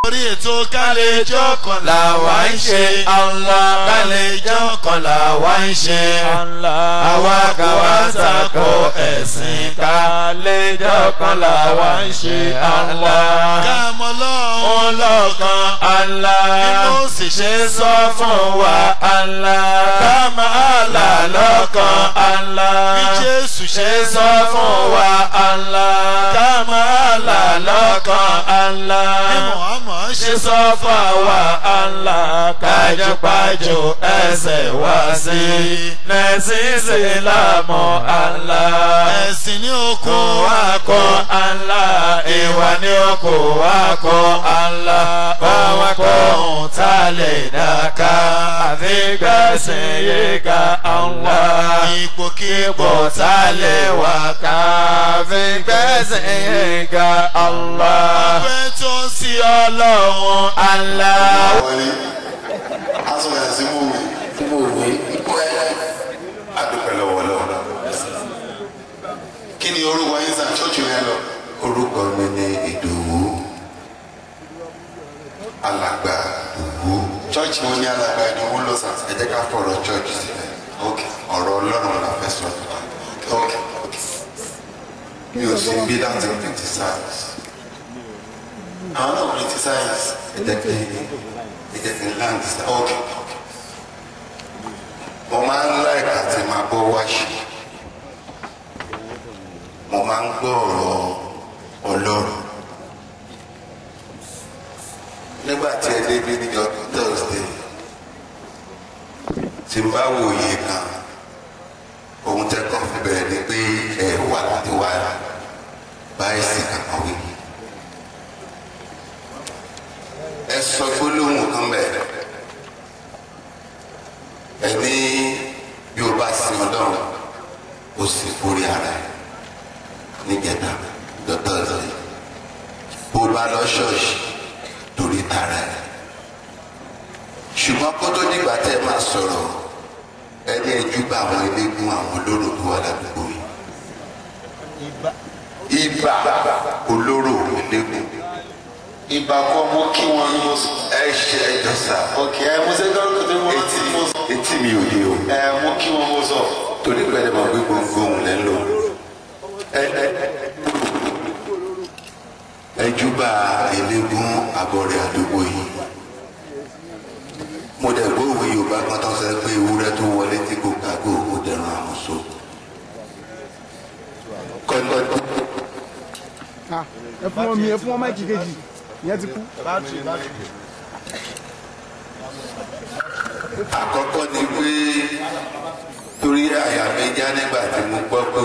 orí ètò kálẹ̀jọ́ kan làwa ń ṣe Allah kálẹ̀jọ́ kan làwa ń ṣe Allah àwa kò wá tako ẹ̀sìn ká kálẹ̀jọ́ kan làwa ń ṣe Allah ká mọ lọ́hún lọ́kàn Allah inú sì ṣe sọ fún wa Allah ká máa là lọ́kàn Allah bí Jésù ṣe ṣe sọ sọ fún fún wa wa Allah ká máa là lọ́kàn Allah bí Muhammad ṣe ṣe sọ sọ fún àwa Allah kájọpájọ ẹsẹ̀ wá sí lẹ́sìnsì lámọ̀ Allah ẹ̀sìn ní kò okun wá kọ́ Allah ìwà ní kò wá kọ́ Allah báwa kọ́ ohun tá a lè dáká àfi gbẹ̀sìn yìí ká Allah ipòkípò ipò tá a lè wà ká àfi gbẹ̀sìn yìí ká Allah fẹ́ tó sí ọlọ́run Allah. wọlé asọ̀rọ̀ sí mòwe mòwe adúpẹ́ lọ́wọ́ lọ́wọ́ kí ni orúkọ yín sàn ṣọ́ọ̀ṣì rẹ lọ. orúkọ mi ni ìdòwú alàgbà ìdòwú ṣọ́ọ̀ṣì wo ni alàgbà ìdòwú lọ sàn. ẹ jẹ́ ká fọ̀rọ̀ ṣọ́ọ̀ṣì sílẹ̀ ok ọ̀rọ̀ ọlọ́run la fẹ́ sọ ok ok mi ò sí bí láti criticize àwọn náà criticize ẹ jẹ́ kí ẹ jẹ́ kí n land sí ok mo máa ń like àti máa gbọ́ wáṣí mo máa ń gbọ́ ọ̀rọ̀ ọlọ́run nígbà tí ẹ débi níjọ thursday tí n bá wòye kan ohun tẹ́ kọ́ fi bẹ̀rẹ̀ ni pé ẹ wà láti wá báyìí sí kankan wí ẹ sọ gbólóhùn kan bẹ́ẹ̀ ẹ ní bí o bá sin ọlọ́run o sì forí ara ẹ níjẹta dọ́tọ̀ ọ̀sẹ̀ bó o bá lọ ṣọ́ọ̀ṣì torí tara ẹ ṣùgbọ́n kó tó dìgbà tẹ́ ẹ máa sọ̀rọ̀ ẹ ní ẹjú bá àwọn eléégún àwọn olóró tó wà ládùúgbò yìí ibà olóró eléégún ìgbà kan mo kí wọn ní mo sọ. ẹ ṣe ẹjọ sá ok ẹ mo ṣe dọ́rọ̀ kí mo rántí etí mo sọ. etí mi ò dé o ẹ mo kí wọn mo sọ. torí pé ẹ máa gbé gbogbo ohun lẹ́ ń lò ẹ ẹ ẹjúbà eléégún abọ́rẹ̀ àdúgbò yìí mo dẹ̀ gbọ́ òwe yorùbá kan tó ń sọ pé ewúrẹ́ tó wọlé tí kò kágò kò dẹ̀rùn àmúso kọ́ńtọ́ Ah, ẹ fún wọn mi ẹ fún wọn máìkì kejì ìyẹn ti kú. àkọ́kọ́ ni pé torí àyà mi já nígbà tí mo gbọ́ pé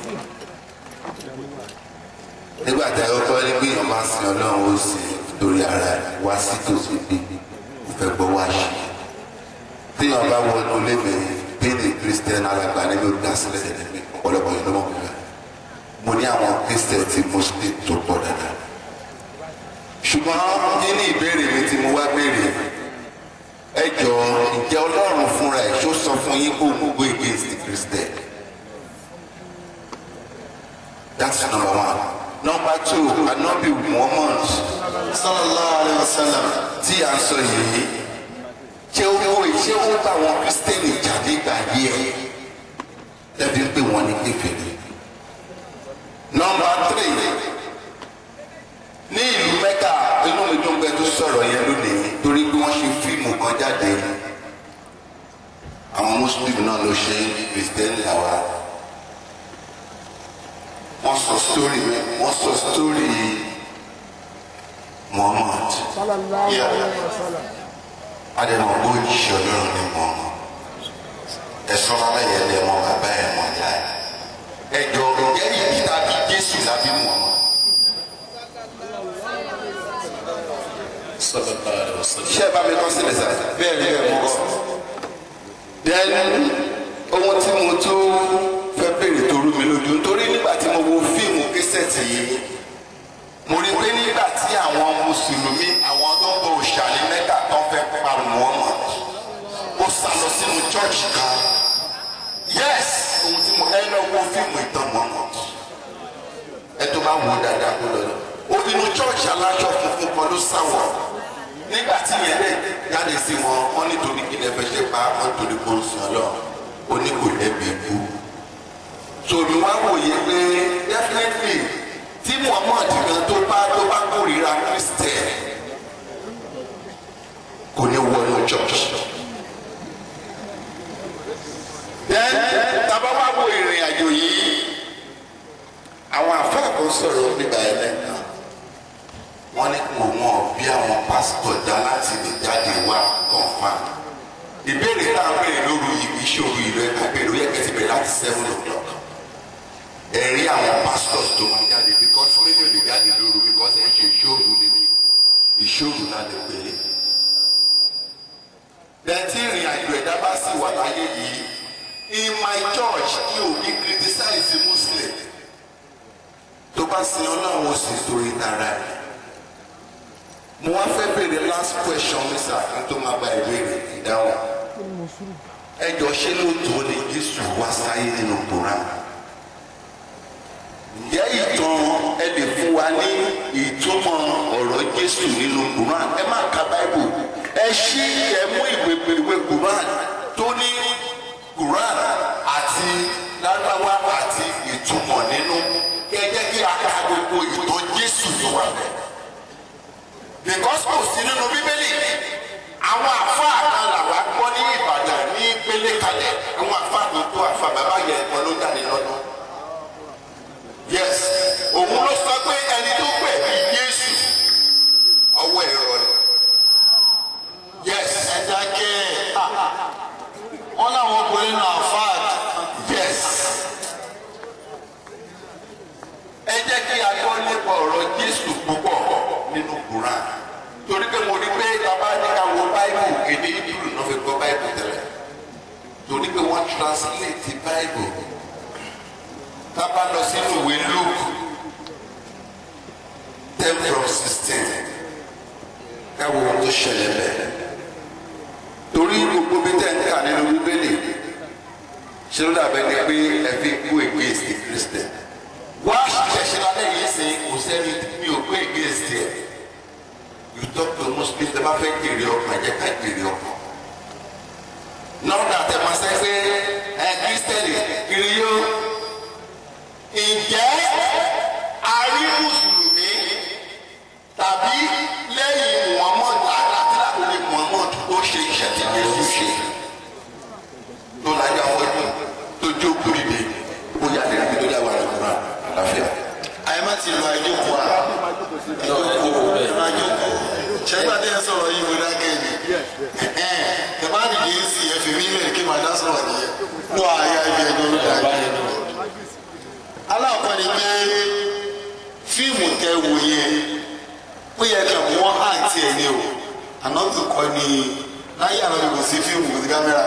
nígbà tí àkọ́kọ́ ní pé èèyàn máa sin ọlọ́run ó sì torí ara rẹ̀ wá sí tòsí pé kò fẹ́ gbọ́ wá ṣe téèyàn bá wọnú lémi bíní christian alàgbà níbi olùdásílẹ̀ ẹ̀mí ọ̀pọ̀lọpọ̀ yìí lọ́mọ mi rẹ̀ mo ní àwọn christian ti muslim tó pọ̀ dáadáa ṣùgbọ́n nínú ìbéèrè mi tí mo wá béèrè ẹ jọ ǹjẹ́ ọlọ́run fúnra ẹ̀ ṣó sọ fún yín kó mú go against the christian that's number one number two anabi muhammad sallallahu alayhi wa sallam. tí a ń sọ yìí ṣé ó wọ ṣé ó bá wọn kristẹni jà nígbà yẹ lẹbi ń pè wọn ní kékeré number three ní ìlú mẹ́kà inú mi dùn pé tó sọ̀rọ̀ yẹn lónìí torí pé wọ́n ṣe fíìmù kan jáde àwọn mùsùlùmí náà ló ṣe kristẹni àwa wọ́n sọ sítórì wọ́n sọ sítórì muhammad sallallahu alayhi wa sallam. adẹ̀mọ̀ bó jíṣẹ́ ọlọ́run ní muhammad ẹ̀sọ́ rárá yẹn lé wọn bàbá ẹ̀ wọn yá ẹ̀ ẹ̀jọ̀ ǹjẹ́ ibi tàbí jésù lábí muhammad ṣé ẹ bá mi kọ́ sílẹ̀ sáà bẹ́ẹ̀ ni bẹ́ẹ̀ mo kọ́. then ohun tí mo tó fẹ́ béèrè tó rú mi lójú nítorí nígbà tí mo wo fíìmù késẹ̀tì yìí mo rí pé nígbà tí àwọn mùsùlùmí àwọn tó ń bọ òòṣà ní mẹ́ta tó fẹ́ pa Muhammad ó sá lọ sínú chọ́ọ̀chì kan yes ohun tí mo ẹ lọ wo fíìmù ìtàn Muhammad ẹ tó bá wò ó dáadáa kó lọ ó inú chọ́ọ̀chì aláṣọ funfun kan ló sáwọ̀ nígbà tí yẹn lè jáde sí wọn wọn nítorí kí lè fẹ́ ṣe pa wọn torí kó ń sọ lọ ó ní kò lẹ́bi ikú tòmí wá wòye pé definitely tí muhammad gan tó bá tó bá kórìíra christian kò ní wọnú church then tábà wá wo ìrìn àjò yìí àwọn àfáà kan sọ̀rọ̀ nígbà yẹn lẹ́nu wọ́n ní kò wọ́n bí àwọn pásítọ̀ dá láti lè jáde wá confam ìbéèrè tá a béèrè lóru yìí kì í ṣòro ìlú ẹ̀ka béèrè ó yẹ kẹ́tì bẹ̀rẹ̀ láti seven o'clock ẹ̀rí àwọn pastors tó máa jáde because méjì ò lè jáde lóru because ẹ̀ ń ṣe ìṣòro nínú ìṣòro náà lè pè é dẹ̀tí ìrìn àjò ẹ̀dá bá sì wà láyé yìí in my church kí òbí criticize muslim tó bá sin ọlọ́run ó sì torí tara ẹ̀ mo wá fẹ́ béèrè last question mi sà kí n tó máa gba ìbéèrè ìdáhùn ẹ jọ ṣé lóòótọ́ ni jésù wá sáyé nínú koran ǹjẹ́ ìtàn ẹ lè fún wa ní ìtumọ̀ ọ̀rọ̀ jésù nínú koran ẹ má ka báíbù ẹ ṣí ẹ mú ìwé ìwé koran tó ní koran àti lárúbáwá àti ìtumọ̀ nínú kí ẹ jẹ́ kí a ka gbogbo ìtàn jésù tó wà bẹ́ẹ̀ because kò sí nínú bíbélì àwọn àfáà kan làwa gbọ́ ní ìbàdàn ní gbélé kalẹ̀ àwọn àfáà tó tó àfáà bàbá yẹn kan ló jáde lọ́dún yes òun ló sọ pé ẹni tó pè ní Jésù ọwọ́ ẹ̀rọ ni yes ẹ dákẹ́ wọn làwọn obìnrin náà fat yes ẹ jẹ́ kí a gbọ́ nípa ọ̀rọ̀ Jésù púpọ̀ nínú Quran torí pé mo rí pé bàbá ní ká wo báìbù èdè Hebrew náà fi gbọ́ báìbù tẹ́lẹ̀ torí pé wọ́n translate báìbù tá a bá lọ sínú ìwé Luke ten from sixteen ká wo ohun tó ṣẹlẹ̀ bẹ́ẹ̀ torí gbogbo bí tẹ̀ ń kà nínú Bíbélì ṣé ló dàbẹ́ ni pé ẹ fi kú against the Christian wá ṣẹ̀ṣẹ̀ lálẹ́ yìí sìn kò sẹ́ni mi ò pé against ẹ̀ you talk to muslim tẹ bá fẹ́ jèrè ọkàn jẹ́ ká jèrè ọkàn nọ́ọ̀dà tẹ máa sẹ́ pé ẹ kírísítẹ́nì kiri yó ǹjẹ́ a rí mùsùlùmí tàbí lẹ́yìn muhammad àtàtà lè muhammad tó ṣe iṣẹ́ tí jésù ṣe tó lájà fọ́jú tó jókòó dìde bóyá lè rí tó dáwà lọ́kùnrin àlàáfíà. àyè má ti lọ àjòkó a àjòkó àjòkó ṣẹgbà tí ẹ sọ̀rọ̀ yìí wọlé akẹ́yìn ẹ bá nìyí ń sì ẹ fi mí lẹ́yìn kí màá dá sọ̀rọ̀ nìyẹn lọ àyà ibi ẹjọ́ ló dáa aláàkọ́ ni pé fíìmù tẹ wò yẹn ó yẹ kẹ́ wọ́n àǹtí ẹ̀ ní o ànábì kọ́ ni láyé ànábì kò sí fíìmù kò sí kámẹ́rà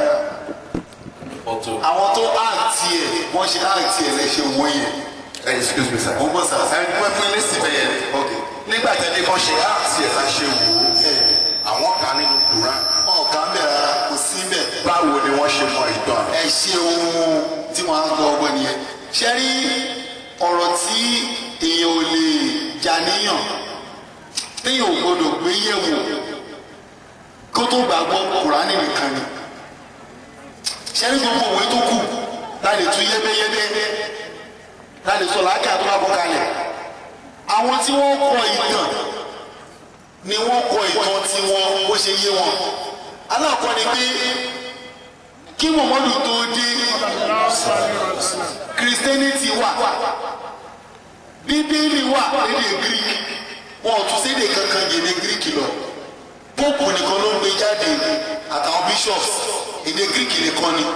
àwọn tó àǹtí ẹ̀ wọ́n ṣe àǹtí ẹ̀ lẹ́ṣẹ̀ wò yẹn ẹ excuse me sir. mo gbọ́ sà ẹ pẹ́ fún ilé síbẹ̀ yẹn ok nígbà tí ẹni kan ṣe àti ẹ̀ la ṣe wò ó àwọn kan nínú Quran ọ̀gá ń bẹ̀ rárá kò sí bẹ̀ báwo ni wọ́n ṣe mọ ìtàn ẹ ṣe ohun tí wọ́n á gbọ́ ọgbọ́n nìyẹn ṣe rí ọ̀rọ̀ tí èèyàn ò lè jà níyàn téèyàn ò gbọdọ̀ gbé yẹ̀wò kó tó gbàgbọ́ Kùránì nìkan ni ṣe rí gbogbo òwe tó kù láì tún yẹ́bẹ́yẹ́bẹ́ láì sọ làákà tó bá bọ́ kalẹ̀ àwọn tí wọ́n kọ ìtàn ni wọ́n kọ ìtàn tí wọ́n bó ṣe yé wọn aláàkọ́ ni pé kí Muhammadu tó dé Christianity wà bíbélì wà lédè Greek wọn ò tún sédè kankan yèdè Greek lọ pope nìkan ló ń gbé jáde àtàwọn bishops èdè Greek nìkan ni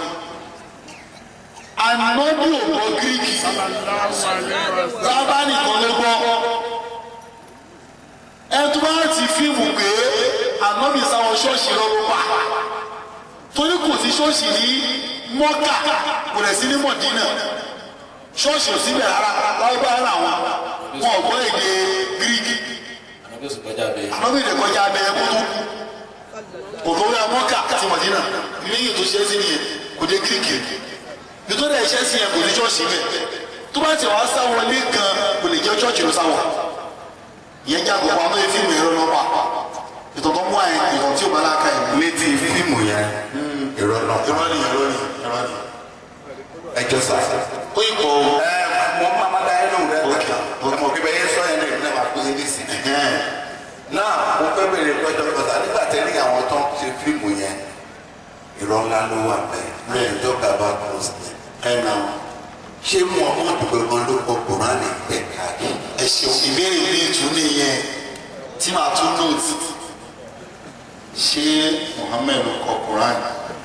anọ́bí ò gbọ́ Greek bàbá nìkan ló gbọ́ ẹtú bá ti fíìmù pé anọ́bí sáwọn ṣọ́ọ̀ṣì lọ́wọ́ pa torí kò sí ṣọ́ọ̀ṣì ní mọ́kà kò rẹ̀ sí ní mọ̀dínà ṣọ́ọ̀ṣì ò síbẹ̀ rárá láwùjọ ara wọn wọn ò gbọ́ èdè gírígì ànábì lè kọjá abẹ ẹkú tó kò tó yà mọ́kà àti mọ̀dínà lẹ́yìn tó ṣe é sí nìyẹn kò dé gírígì nítorí ẹ̀ṣẹ́ sí yẹn kò ní ṣọ́ọ̀ṣì bẹ̀ tó bá ti wá sáwọn ilé kan kò lè jẹ́ ṣọ́ọ̀ṣì ló sáwọn ìyẹn já gbogbo àwọn ẹ̀fíìmù ẹ̀rọ lọ́pàá ìtàn tó mú àyè ìtàn tí ò bá láka ẹ̀ mú. ní ti fíìmù yẹn irọ́ náà irọ́ ni irọ́ ni irọ́ ni. ẹjọ́ sá. ó yí kọ́ o. ẹ mo máa ma da ẹ lóhùn rẹ Ok, kàkà mo kí bẹ yẹn sọ yẹn náà ìdílé máa kó yẹn ní sí. náà mo fẹ́ bèrè pẹ́jọ́ pẹ́ta nígbà tẹ́lẹ̀ àwọn tó ń ṣe fíìmù yẹn irọ́ ńlá ló wà bẹ́ẹ̀ bẹ́ẹ̀ tó gàba kúrò sí i. ẹ nà ṣé muhammadu gbẹ̀gbọ́n ló kọ kùránì pẹ̀ káàkiri. ẹ ṣeun ìbéèrè mi tún nìyẹn tí màá tún nóòtì ṣé Muhammed kọ Quran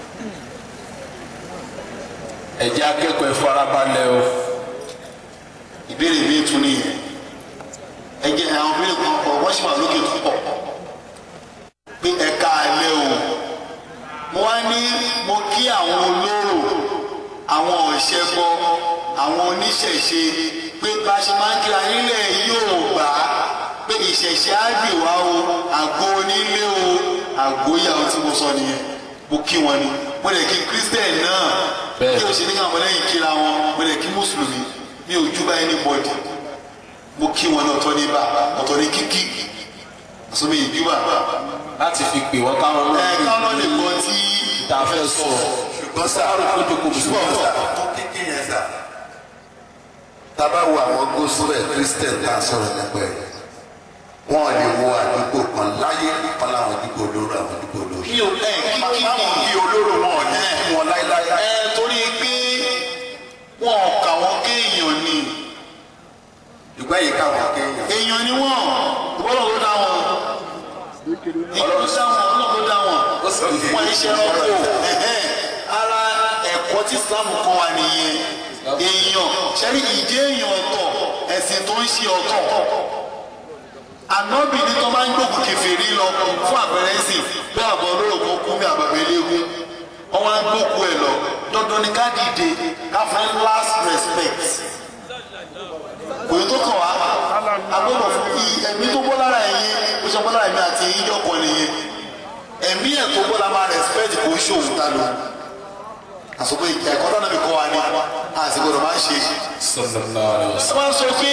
ẹ jẹ́ akẹ́kọ̀ọ́ ẹ farabalẹ̀ o. ìbéèrè mi tún nìyẹn ẹ jẹ́ àwọn ìbéèrè kan pọ̀ wọ́n sì wà lókè tó pọ̀ pé ẹ̀ka alẹ́ o mo wá ní mo kí àwọn olóró àwọn ọ̀ṣẹ́bọ àwọn oníṣẹ̀ṣe pé bá a ṣe máa ń kíra nílẹ̀ Yorùbá pé ìṣẹ̀ṣe á gbè wá o àgbo onílé o àgbo ìyàwó tí mo sọ nìyẹn mo kí wọn ni mo lè kí Christian náà Bẹ́ẹ̀. kí o ṣe ní káwọn ọmọlẹ́yìn kíra wọn mo lè kí mùsùlùmí mi ò jú bá anybody mo kí wọn ní ọ̀tọ̀ ní bá ọ̀tọ̀ ní kíkí àsọmi ìjúbà láti fi pè wọ́n káwọn ẹ náà káwọn náà lè gbọ́ tí tá a fẹ́ sọ. ṣùgbọ́n sá kó jókòó ṣùgbọ́n bùsùn. sá tó kíkí yẹn sá. tábà wo àwọn gospel christian tá a sọ̀rọ̀ nípa ẹ̀ wọ́n lè wo àdúgbò kan láyé kan láwọn àdúgbò olóró àwọn àdúgbò olóró. kí o ẹ kíkí báwọn ni kí olóró wọn ò ní kí wọn láéláé. ẹ torí pé wọn ò kà wọn kéèyàn ni ìgbà yìí káwọn kéèyàn. èèyàn ni wọn ìbọ́lọ̀ ló dá wọn ìbọ́lọ̀ ló dá wọn ọlọ́run ló dá wọn wọn iṣẹ́ ọkọ̀ ẹ̀hẹ́n. ara ẹ̀kọ́ tí Islam kọ́ wa nìyẹn èèyàn ṣẹ́rí ìjẹ́ èèyàn ọ̀tọ̀ ẹ̀sìn tó ń ṣe ọ̀tọ̀ ànábì ní tó máa ń gbógun kèfèrí lọ fún àpẹẹrẹ ẹ̀sìn bí àbọ̀ olórògbò kú bí àbàbẹ̀ eléegun wọ́n wá ń gbógun ẹ̀ lọ dandan ní ká dìde ká fún ẹ last respect kò yẹ tó kàn wá agbọ́dọ̀ fún i ẹ̀mí tó bọ́ lára ẹ̀yìn bó ṣe bọ́ lára ẹ̀mí àti ẹ̀yìn yọkọ nìyẹn ẹ̀mí ẹ̀ tó bọ́ la máa respect kò ń ṣòwò ta lò àsopọ̀ ẹ̀kọ́ tó náà mi kọ́ wa ni àsìgbọ́dọ̀ máa ń ṣe sallallahu alaihi wasallam. wọ́n sọ pé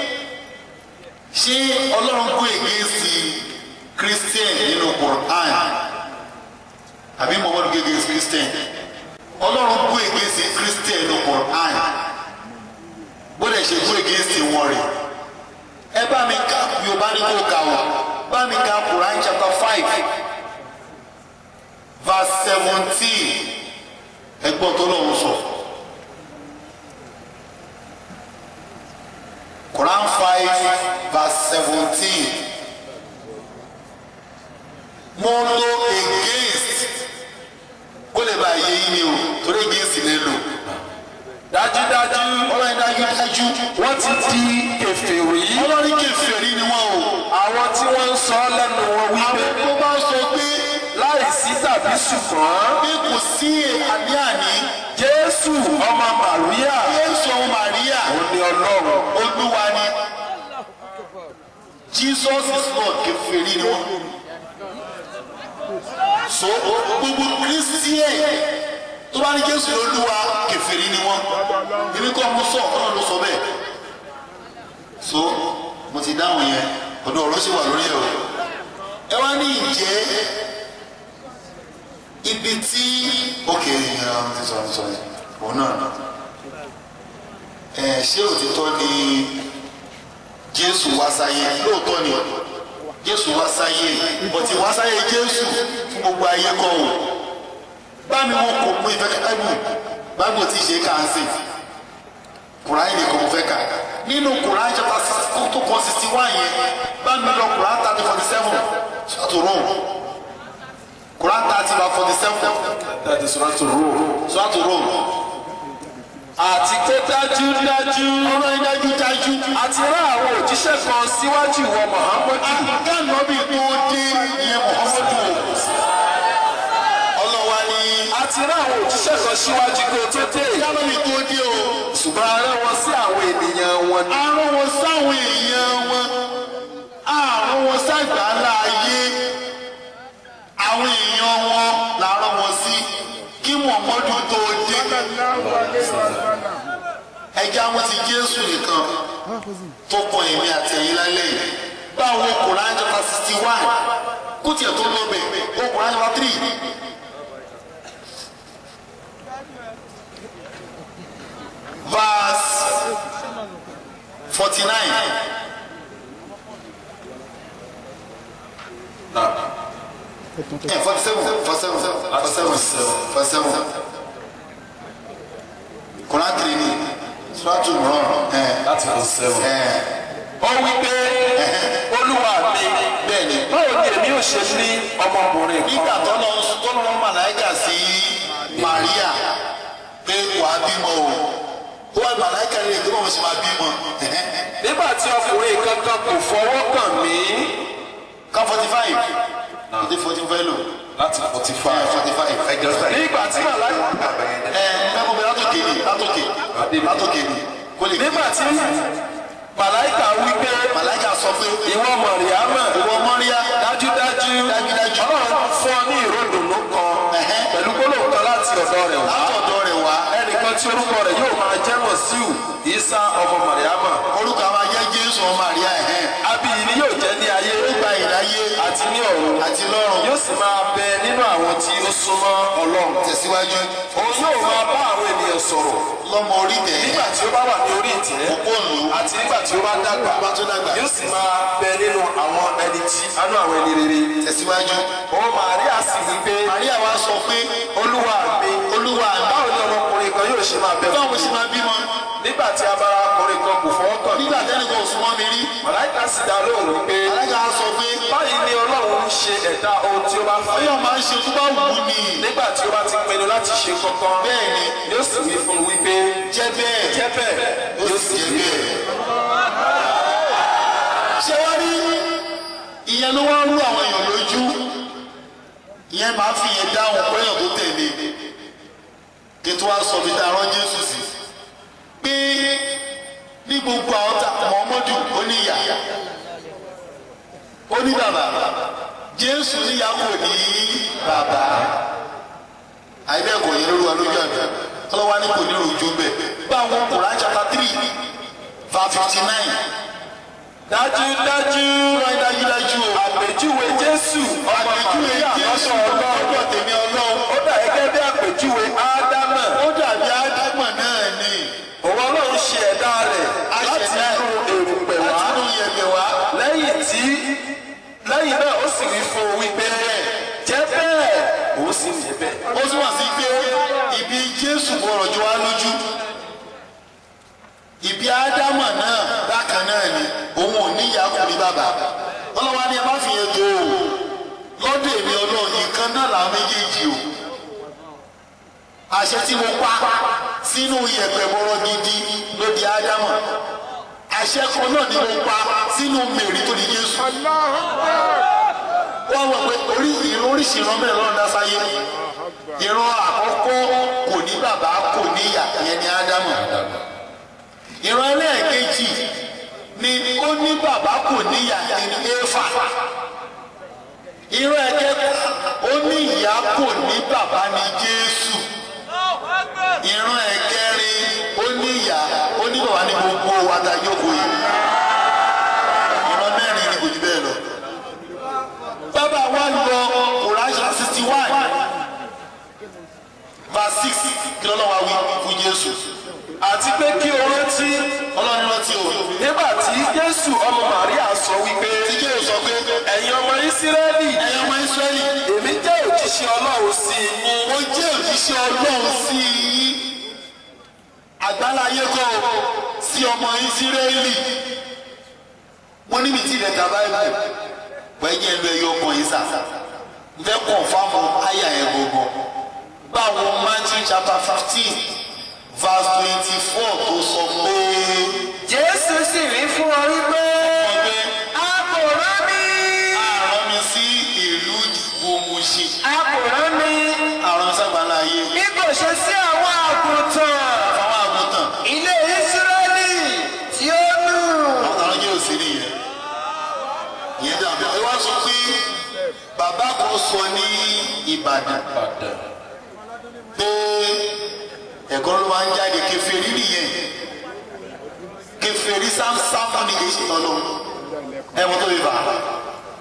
ṣé ọlọ́run kó ègbé sí christian nínú quran àbí muhammadu gègé sí christian ọlọ́run kó ègbé sí christian nínú quran bóde ṣe kó ègbé sí wọn rè ẹ bá mi ka yorùbá ní kó kà wọ́n bá mi ka quran chapter five verse seventeen ẹgbọ́n tó lọ́wọ́ sọ. Quran five verse seventeen mo lo against kó lè bá yé yín ni o torí against lè lò dájúdájú ọlọ́run dájú dájú wọ́n ti di kèfèrí. ọlọ́run kèfèrí ni wọ́n o àwọn tí wọ́n ń sọ lẹ́nu wọn àwọn wípé tó bá sọ pé láìsí tàbí ṣùgbọ́n pé kò sí àní-àní jésù ọmọ màríà Jésù ọmọ Màríà òun ni ọlọ́run. olúwa ni Jesus is Lord kèfèrí ni wọ́n so gbogbo Christian tó bá ní Jésù olúwa kèfèrí ni wọ́n èmi kọ́ mo sọ ọ̀rọ̀ ló sọ bẹ́ẹ̀ so mo ti dáhùn yẹn ọ̀dọ̀ ọ̀rọ̀ sì wà lórí ẹ̀ o ẹ wá ní ìjẹ́ ibi tí òkè ìyẹn ti sọ ti sọ yẹn òun náà nà ẹ ṣé òtítọ́ ni Jésù wá sáyé lóòótọ́ ni Jésù wá sáyé bọ̀tí wá sáyé Jésù fún gbogbo ayé kọ́ o bámi wọn kò mú ìfẹ́ kábù bábù tí ì ṣe kà ń sè kùráyìn nìkan mo fẹ́ kà nínú kùráyìn chapter six tó kọ́ sixty one yẹn bámi lọ kùráyìn thirty forty seven ṣàtò Rome kùráyìn thirty by forty seven that is right to rule. ṣàtò Rome àti pé dájúdájú ọlọ́yin dájú dájú àti rán àwọn òjíṣẹ́ kan síwájú ìwọ muhammadu àgànnàbí tó dé ìyẹn Muhammadu ọlọ́wà ni àti rán àwọn òjíṣẹ́ kan síwájú kí o tó dé àgànnàbí tó dé o ṣùgbọ́n a rán wọn sí àwọn ènìyàn wọn ni. àrùn wọn sáwọn èèyàn wọn àrùn wọn sàgbàlá ayé àwọn èèyàn wọn làárọ̀ wọn sí kí Muhammadu tó dé ẹja wọn ti Jésù nìkan tó kọ èmi àti ẹ̀yin lálẹ́ yìí báwo Quran chapter sixty one kó tiẹ̀ tó lọ bẹ̀ ó Quran chapter three. verse forty nine. Yeah, forty seven, forty seven, forty seven, forty seven. Quran three ni Suratu Imran. láti lọ sẹ́wọ̀n. ó wí pé olúwa mi Bẹ́ẹ̀ni, báwo ni èmi ò ṣe ní ọmọkùnrin nígbà kan tó lọ tó lọ màláìkà sí Maria pé wàá bímọ o, ó wá màláìkà rẹ̀ pé wọ́n sì máa bímọ. nígbà tí ọkùnrin kankan kò fọwọ́ kàn mí Ká forty five, forty forty five lò, láti forty five. forty five. nígbà tí màláìka Ẹ mẹ́kọ̀ọ́ bẹ látòkè ni, látòkè, látòkè ni, kó lè nígbà tí màláìka wí pé màláìkà sọ pé ìwọ mọ̀rìámà ìwọ Mọ́ríyá dájúdájú Dájúdájú. ọlọ́run fún ọ ní ìròdùnú kan Ẹ̀hẹ́. pẹ̀lú gbólóhùn kan láti ọ̀dọ̀ rẹ̀ wá látọ̀dọ̀ rẹ̀ wá. ẹnìkan tí orúkọ rẹ̀ yóò máa jẹ́ mọ̀síù ìsá ọmọ mọ̀rìámà Orúkọ àwọn ajẹ́ Jésù ọmọ Maria ẹ̀hẹ́n. abiyì ni yóò jẹ́ ní ayé Ó gba ìdáyé àti ní ọ̀run àti lọ́run. yóò sì máa bẹ nínú àwọn tí ó súnmọ́ ọlọ́run Tẹ̀síwájú. òun yóò máa bá àwọn ènìyàn sọ̀rọ̀ Lọ́mọ orí tẹ̀. nígbà tí ó bá wà ní orí ìtẹ́ Òpó òlù. àti nígbà tí ó bá dàgbà Bá tó dàgbà. yóò sì máa bẹ nínú àwọn ẹni tí anú àwọn ẹni rere Tẹ̀síwájú. òun Màríà sì wí pé Maria wá sọ pé olúwa mi Olúwa mi. báwo ni ọmọkùnrin kan yóò ṣe máa bẹ báwo fún ṣe mi máa bímọ. nígbà tí abara ọkùnrin kan kò fọwọ́ kàn mí Nígbà tẹ́lẹ̀ kan ò súnmọ́ mi rí. màláìka sì dá lóhùn wípé Alága sọ pé báyìí ni ọlọ́run ń ṣe ẹ̀dá ohun tí ó bá fẹ́ Ọlọ́run máa ń ṣe tó bá wù ú ni. nígbà tí ó bá ti pinnu láti ṣe kankan Bẹ́ẹ̀ ni. yóò sì wí fún un wípé Jẹ́ bẹ́ẹ̀. jẹ́ bẹ́ẹ̀ Ó yóò sì sì jẹ́ rí bẹ́ẹ̀. Ṣé wá rí ìyẹn ló wá ń rú àwọn èèyàn lójú? Ìyẹn máa fi yẹn dáhùn péyàn tó tẹ̀lé. Kí tó wá sọ bí tá a rán Jésù sí. Pé ní gbogbo àwọn tá Mọ̀ọ́mọ́dù ó ní ìyá. Ó ní bàbá. Jésù níyà kò ní bàbá. Àìbẹ́ẹ̀kọ̀ yẹn ló wà lójú àbí. Ọlọ́wà ní kò ní rojú bẹ́ẹ̀. Báwọn Quran chapter three verse fifty nine. dájúdájú Wọ́n dájúdájú o. àpèjúwe jésù ọmọ Àpèjúwe màríà Jésù lọ́dọ̀ ọlọ́run lọ́dọ̀ tèmi Ọlọ́run. ó dà gẹ́gẹ́ bí àpèjúwe ádámà Ó dàbí Ádámọ̀ náà ni. òun ọlọ́run ṣe ẹ̀dá rẹ̀ A láti ṣẹ̀dá inú èrùpẹ̀ wá láti inú yẹ̀pẹ̀ wá. lẹ́yìn tí lẹ́yìn náà ó sì wí fún un wípé jẹ́ bẹ́ẹ̀ ó sì jẹ́ bẹ́ẹ̀. Ó túmọ̀ sí pé ibi Jésù gbọ́dọ̀ jọ wá lójú. Ibi Ádámọ̀ náà bákan náà ni òun ò ní ìyá kò ní bàbá. Ọlọ́wà ni ẹ má fi yẹn tó o. Lọ́dọ̀ èmi Ọlọ́run nìkan náà làwọn méjèèjì o. Àṣẹ tí mo pa sínú yẹ̀pẹ̀ bọ́rọ̀ gidi ló di Ádámọ̀. Àṣẹ kan náà ni mo pa sínú Mèrí tó di Jésù. Wọ́n wọ̀ pé orí ìran oríṣi ìran mẹ́rin lọ́nà dásáyé. Ìran àkọ́kọ́ kò ní bàbá kò ní ìyá ìyẹn ni Ádámọ̀. Ìran ẹlẹ́ẹ̀kejì ni ó ní bàbá kò ní ìyá ìyẹn ni Éfà. Ìran ẹ̀kẹta ó ní ìyá kò ní bàbá ni Jésù. Ìran ẹ̀kẹrin ó ní ìyá ó ní bàbá ní gbogbo àtàyòkò yìí. Ìran mẹ́rin ni kò jù bẹ́ẹ̀ lọ bàbá wa lọ Quran sixty one verse six kí lọ́nà wa wí fún Jésù àti pé kí o rántí ọlọ́run rántí o nígbà tí jésù ọmọ màríà sọ wípé tí Jésù sọ pé ẹ̀yin ọmọ ìsírẹ́lì ẹ̀yin ọmọ Ísírẹ́lì èmi jẹ́ òjíṣẹ́ ọlọ́run sí i yín mo jẹ́ òjíṣẹ́ Ọlọ́run sí i àgbáláyé kọ́ o sí ọmọ Ísírẹ́lì wọ́n níbi tí ilẹ̀ tàbá ẹ̀ wọ́n ẹ̀yẹ́ lu ẹyọ ọkàn yìí sà ń fẹ́ kàn fáwọn àyà ẹ̀ gbogbo báwo Matthew chapter fifteen verse twenty-four tó sọ pé jésù sì rí fún ọ wípé ọgbẹ́ a kò rán mi àrán mi sí ìlú gbòmùsì a kò rán mi àrán sábàlá ayé bí kò ṣe sí àwọn àgùntàn àwọn àgùntàn ilé ìsírẹ́lì tí ó nù. àwọn àwọn jẹ́ òsì nìyẹn ìyẹn dàbí ẹ wá sọ pé bàbá kan sọ ní Ìbàdàn pé ẹ̀kọ́ ló máa ń jáde kèfèrí nìyẹn kèfèrí sámsámù ni kìí ṣe tọ́lọ́ ẹ̀wọ̀n tó fi fà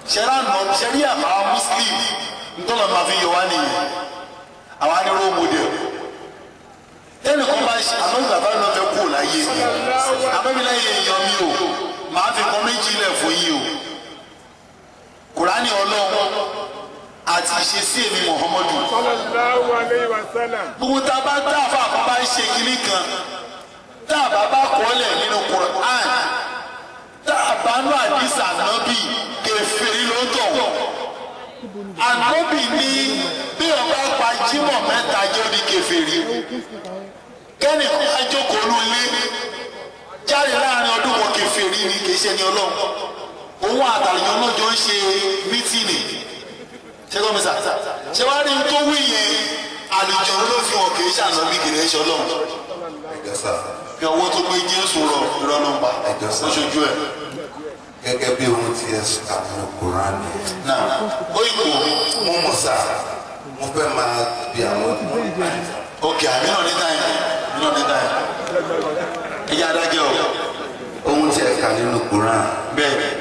ṣẹ́rá nà ṣẹ́rí àbá muslim ntọ́nà máa fi yọ wá nìyẹn àwa ni role model tẹ́lẹ̀ kan bá ṣe àmọ́ bàbá náà fẹ́ kú láyé abẹ́bíláyé èèyàn mi o màá fi kan méjì lẹ̀ fún yín o kùránì ọlọ́run àti ìṣesí èmi muhammadu sallallahu alayhi wa sallam. gbogbo tá a bá tá a fà kó bá ń ṣe kinní kan tá a bá bá kọ́lẹ̀ nínú quran tá a bá nú àdìsá nábì kẹfẹ́rí ló tọ̀ ànábì ní bí ọba pa jímọ̀ mẹ́ta jẹ́ ní kẹfẹ́rí kẹ́nì kan á jókòó ló lé jáde láàrin ọdún wọn kẹfẹ́rí ni kì í ṣe ní ọlọ́run òun àtàlùyàn náà jọ ń ṣe mítìnì ṣẹ́gbọ́n mi sà ṣé wàá rí n tó wí yẹn àlùjọ ló fi hàn kì í ṣàná bí kì í ṣe ọlọ́run ẹjọ́ sà bí ọwọ́ tó gbé jésù rọ ìrọ́nà pa Ẹjọ́ sà. lóṣoojú ẹ̀ gẹ́gẹ́ bí ohun tí ẹ sọ nínú kúránì náà ó ìkó mo mọ̀ sà mo fẹ́ máa bí àwọn òkè àmì náà ní táyà àmì náà ní táyà ẹ̀yà adájọ́ o ohun tí ẹ kà nínú kúránì bẹ́ẹ̀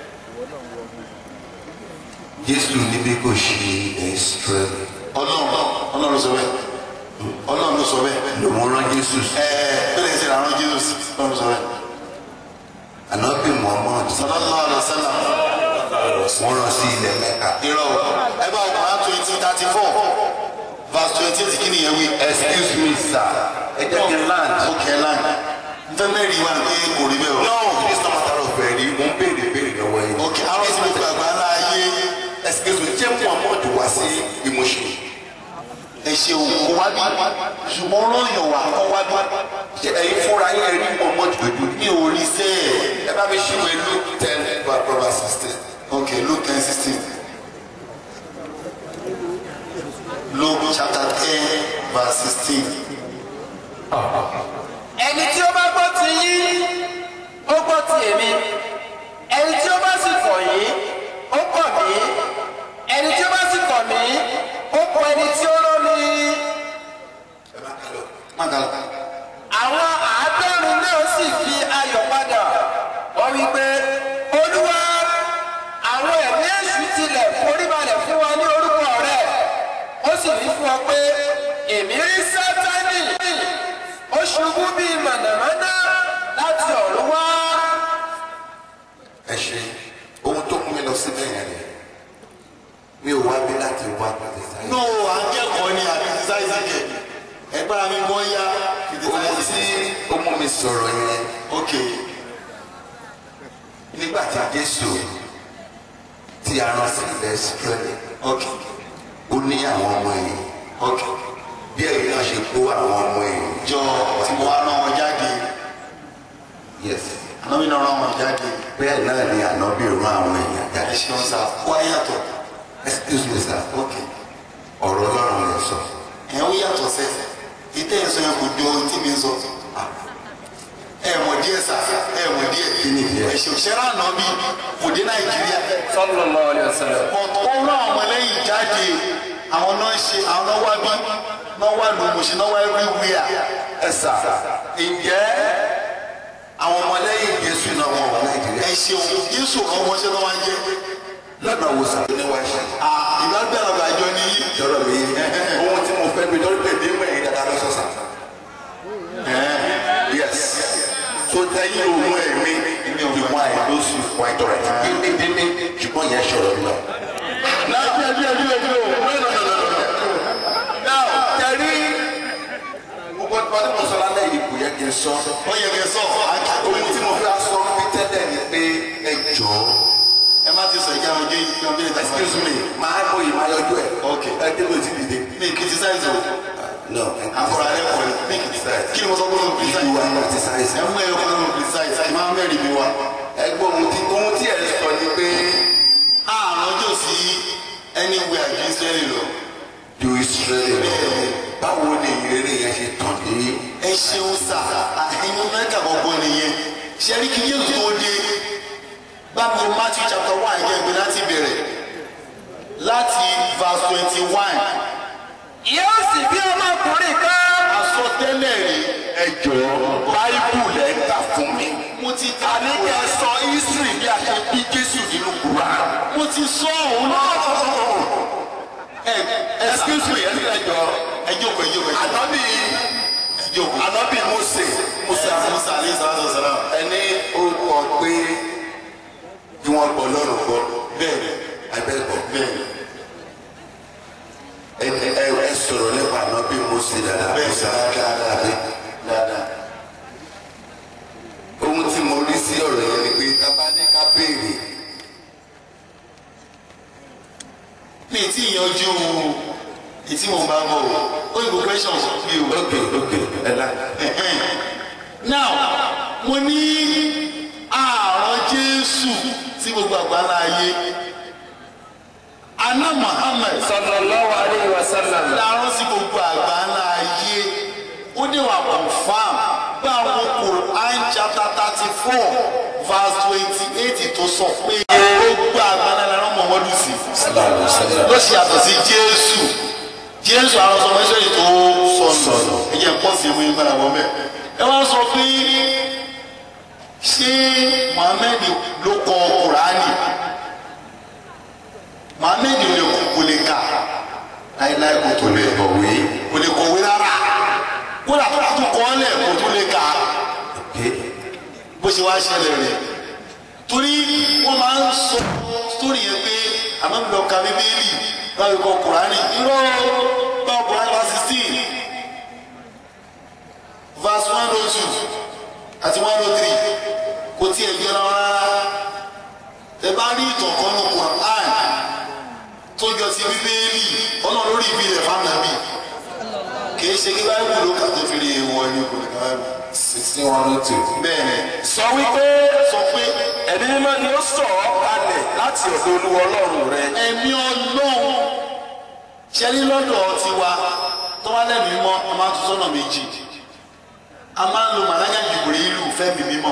Jésù níbi kò ṣe Ísírẹ́lì ọlọ́run ọlọ́run ló sọ bẹ́ẹ̀ ọlọ́run ló sọ bẹ́ẹ̀ lòun rán Jésù ẹ̀ẹ́ bẹ́ẹ̀ ṣe làwọn jésù ọlọ́run ló sọ bẹ́ẹ̀ ànábì Muhammad sallallahu alaihi wasallam wọ́n rán sí ilẹ̀ Mẹ́kà irọ́ o ẹ bá ọkùnrin twenty thirty four verse twenty eight kí nìyẹn wí. excuse me sir ẹ jẹ́ kí n land. okay line nfẹ mẹ́rin wa pé kò rí bẹ́ẹ̀ o. no this no matter of ẹ̀rí mo ń béèrè béèrè lọ́wọ́ yín. okay àwọn tí mo gbàgbá láàyè excuse me jẹ́ Muhammad wá sí ìmọ̀ṣẹ́. ẹ ṣeun kó wá bí ṣùgbọ́n ròyìn wà kó wá bí. ṣe ẹ̀yin fúnra yín ẹ̀rí Muhammad lójú mi ò rí sẹ́ẹ̀. ẹ bá mi ṣí ìwé Luke ten verse sixteen. okay Luke ten sixteen Luke chapter ten verse sixteen. ẹni tí ó bá gbọ́ ti yín ó gbọ́ ti èmi ẹni tí ó bá sì kọ̀ yín ó kọ̀ mí ẹni tí ó bá sì kọ̀ mí ó kọ̀ ẹni tí ó rán mi. Magala. àwọn àádọ́rin náà sì fi ayọ̀ padà wọ́n wí pé olúwa àwọn ẹ̀mí èṣù tilẹ̀ foríbalẹ̀ fún wa ní orúkọ rẹ̀ ó sì wí fún ọ pé èmi rí sátánì ó ṣubú bíi mànàmáná láti ọ̀run wá. ẹ ṣe ohun tó mú mi lọ síbẹ̀ yẹn ni mi ò wá bí láti wá pàtẹ sáyé. no akẹ́kọ̀ọ́ ni àbí sísáìsì kẹ̀ ẹgbẹ́ mi gbọ́ yá ohun tí ó mú mi sọ̀rọ̀ yẹn okay nígbà tí Jésù tí a rán sí ilẹ̀ Ísírẹ́lì okay ó ní àwọn ọmọ ẹ̀yìn okay bí ẹ̀yin náà ṣe kó àwọn ọmọ ẹ̀yìn. jọ tí mo wá rán wọn jáde yes ànábì náà rán wọn jáde bẹ́ẹ̀ náà ni ànábì rán àwọn èèyàn ẹ jáde. ṣeun sá wá yàtọ̀ excuse me sir okay ọ̀rọ̀ Ọlọ́run lè sọ. ẹ̀ ń yàtọ̀ sẹ́ ìtẹ́ ìsọ yẹn kò jọ ohun tí mi ń sọ ẹ mọ̀ díẹ̀ sá ẹ mọ̀ díẹ̀ Kí ni díẹ̀? ẹ ṣe òṣèré ànábì kò dé Nàìjíríà sallallahu alaihi wasallam. ó rán àwọn ọmọlẹ́yìn jáde àwọn náà ṣe àwọn náà wá bí náà wá lù mọ̀ṣẹ́ náà wá everywhere ẹ sà ǹjẹ́ àwọn ọmọlẹ́yìn Jésù náà wọ́n wà Nàìjíríà. ẹ ṣeun Jésù kan wọ́n ṣe náà wá jẹ́ lọ́nà wo sàbẹ̀ ní wáá ṣe. ìgbàgbẹ́rẹ̀ àjọ ni yí lọ́rọ̀ mi ohun tí mo fẹ́ mi lórí pé ní mẹ́rin dáadáa lọ sọ̀sà. yes so tẹ́yìn òun ẹ̀mí ìwọ̀n àìlóṣù fún àìtọ́ rẹ̀ dídídíní ṣùgbọ́n yẹn ṣọ̀rọ̀ mi lọ. náà díẹ̀ díẹ̀ díẹ̀ díẹ̀ o no no no no no now tẹ̀rí gbogbo ọdún mo sọ lálẹ́ yìí kò yẹ kí n sọ. ó yẹ kẹ́ sọ ohun tí mo fẹ́ sọ bí tẹ́lẹ̀ ni pé ẹ jọ̀ọ́ ẹ má ti sọ ìjà ọjọ́ yìí ní ọjọ́ ìta excuse me máa mọ ìmọ̀ ayọ́jú ẹ̀. Okay. ẹ dé lóòótì dìde. mi criticize o no akọrọ alẹ kọ ni mi criticize kí ni mo sọ pé mo criticize you are criticize. ẹ mú ẹ kọ́ mo criticize ẹ máa mẹ́rin mi wá ẹgbẹ́ ohun tí ohun tí ẹ sọ ni pé àrùn ọjọ́ sí anywhere ju Israeli lọ ju Israeli lọ báwo ni ìrírí yẹn ṣe tàn dé. ẹ ṣeun sá àìmọ mẹ́ta gbogbo nìyẹn ṣẹ́rí kí yéé tó dé báwo Matthew chapter one yẹn gbé láti bẹ̀rẹ̀ láti verse twenty one yóò sì bí ọmọkùnrin kan. àsọtẹ́lẹ̀ rí ẹ jọ̀ọ́ báíbù lẹ ń kà fún mi. mo ti àní kẹ́ ẹ sọ history bí a ṣe bí Jésù nínú Quran. mo mo ti sọ òun náà. ẹ ẹ excuse me ẹ sílẹ̀ jọ ẹ jókòó ẹ jókòó ẹ jókòó ànábì ẹ jókòó. ànábì Mósè musa musa alayhi salatu wa salam. ẹni ó kọ pé bí wọ́n gbọ́ lọ́rùn gbọ́ bẹ́ẹ̀ abẹ́gbọ́ bẹ́ẹ̀ ẹ ẹ ẹ sọ̀rọ̀ nípa àná bí Mósè dáadáa Bẹ́ẹ̀ Mósè dáadáa. dáadáa bí dáadáa. ohun tí mo rí sí ọ̀rọ̀ yẹn ni pé tábà ní ká béèrè mi ti yanjú ètí mo bá bọ̀ o ó yẹ questions bí o. ok ok ẹ lá now mo ní ààrùn jésù sí gbogbo àgbáńlá ayé aná muhammed sallallahu alayhi wa sallam láàrún sí gbogbo àgbáńlá ayé ó ní wà confam bá àwọn quran chapter thirty four verse twenty eight tó sọ pé gbogbo àgbáńlá láàrún mọ̀mọ́dún sí ló ṣe yàtọ̀ sí jésù jésù àwọn sọmọ ẹsẹ yìí tó sọnù ẹ jẹ́ pọ̀ sí ẹmu yín padà wọ́n bẹ́ẹ̀ ẹ wá sọ pé ṣé muhammed ló kọ kùránì muhammed ò lè kò lè kà láìláì kò tó lè kọ̀wé kò lè kọ̀wé rárá kódà tó tó kọ́ ọ́ lẹ̀ kò tó lè kà ok bó ṣe wá ṣẹlẹ̀ rẹ̀ torí wọ́n máa ń sọ sórí yẹn pé àmọ́ mi lọ ka bíbélì báwo kọ kùránì irọ́ báwo kùránì wá sixteen verse one oh two àti one oh three kò tiẹ̀ bí ọ̀nà rárá ẹ bá rí ìtàn kan ní kùránì tó jọ ti bíbélì ọ̀nà lórí ibi rẹ̀ fáńdàbí kì í ṣe kí báyìí ló kà tó fi rí ewu ẹni kò ní ká báyìí sixteen one oh two bẹ́ẹ̀ ni sọ wípé sọ pé ẹ̀mí mímọ́ ni ó sọ̀ ọ́ kalẹ̀ láti ọ̀dọ̀ olúwa ọlọ́run rẹ ẹ̀mí ọlọ́run ṣẹ́rí lọ́dọ̀ tiwa tó wá lẹ́mìí mọ́ a máa tún sọ́nà méjì a máa ń lo màláyà jùbìrì ìlú fẹ́mi mímọ́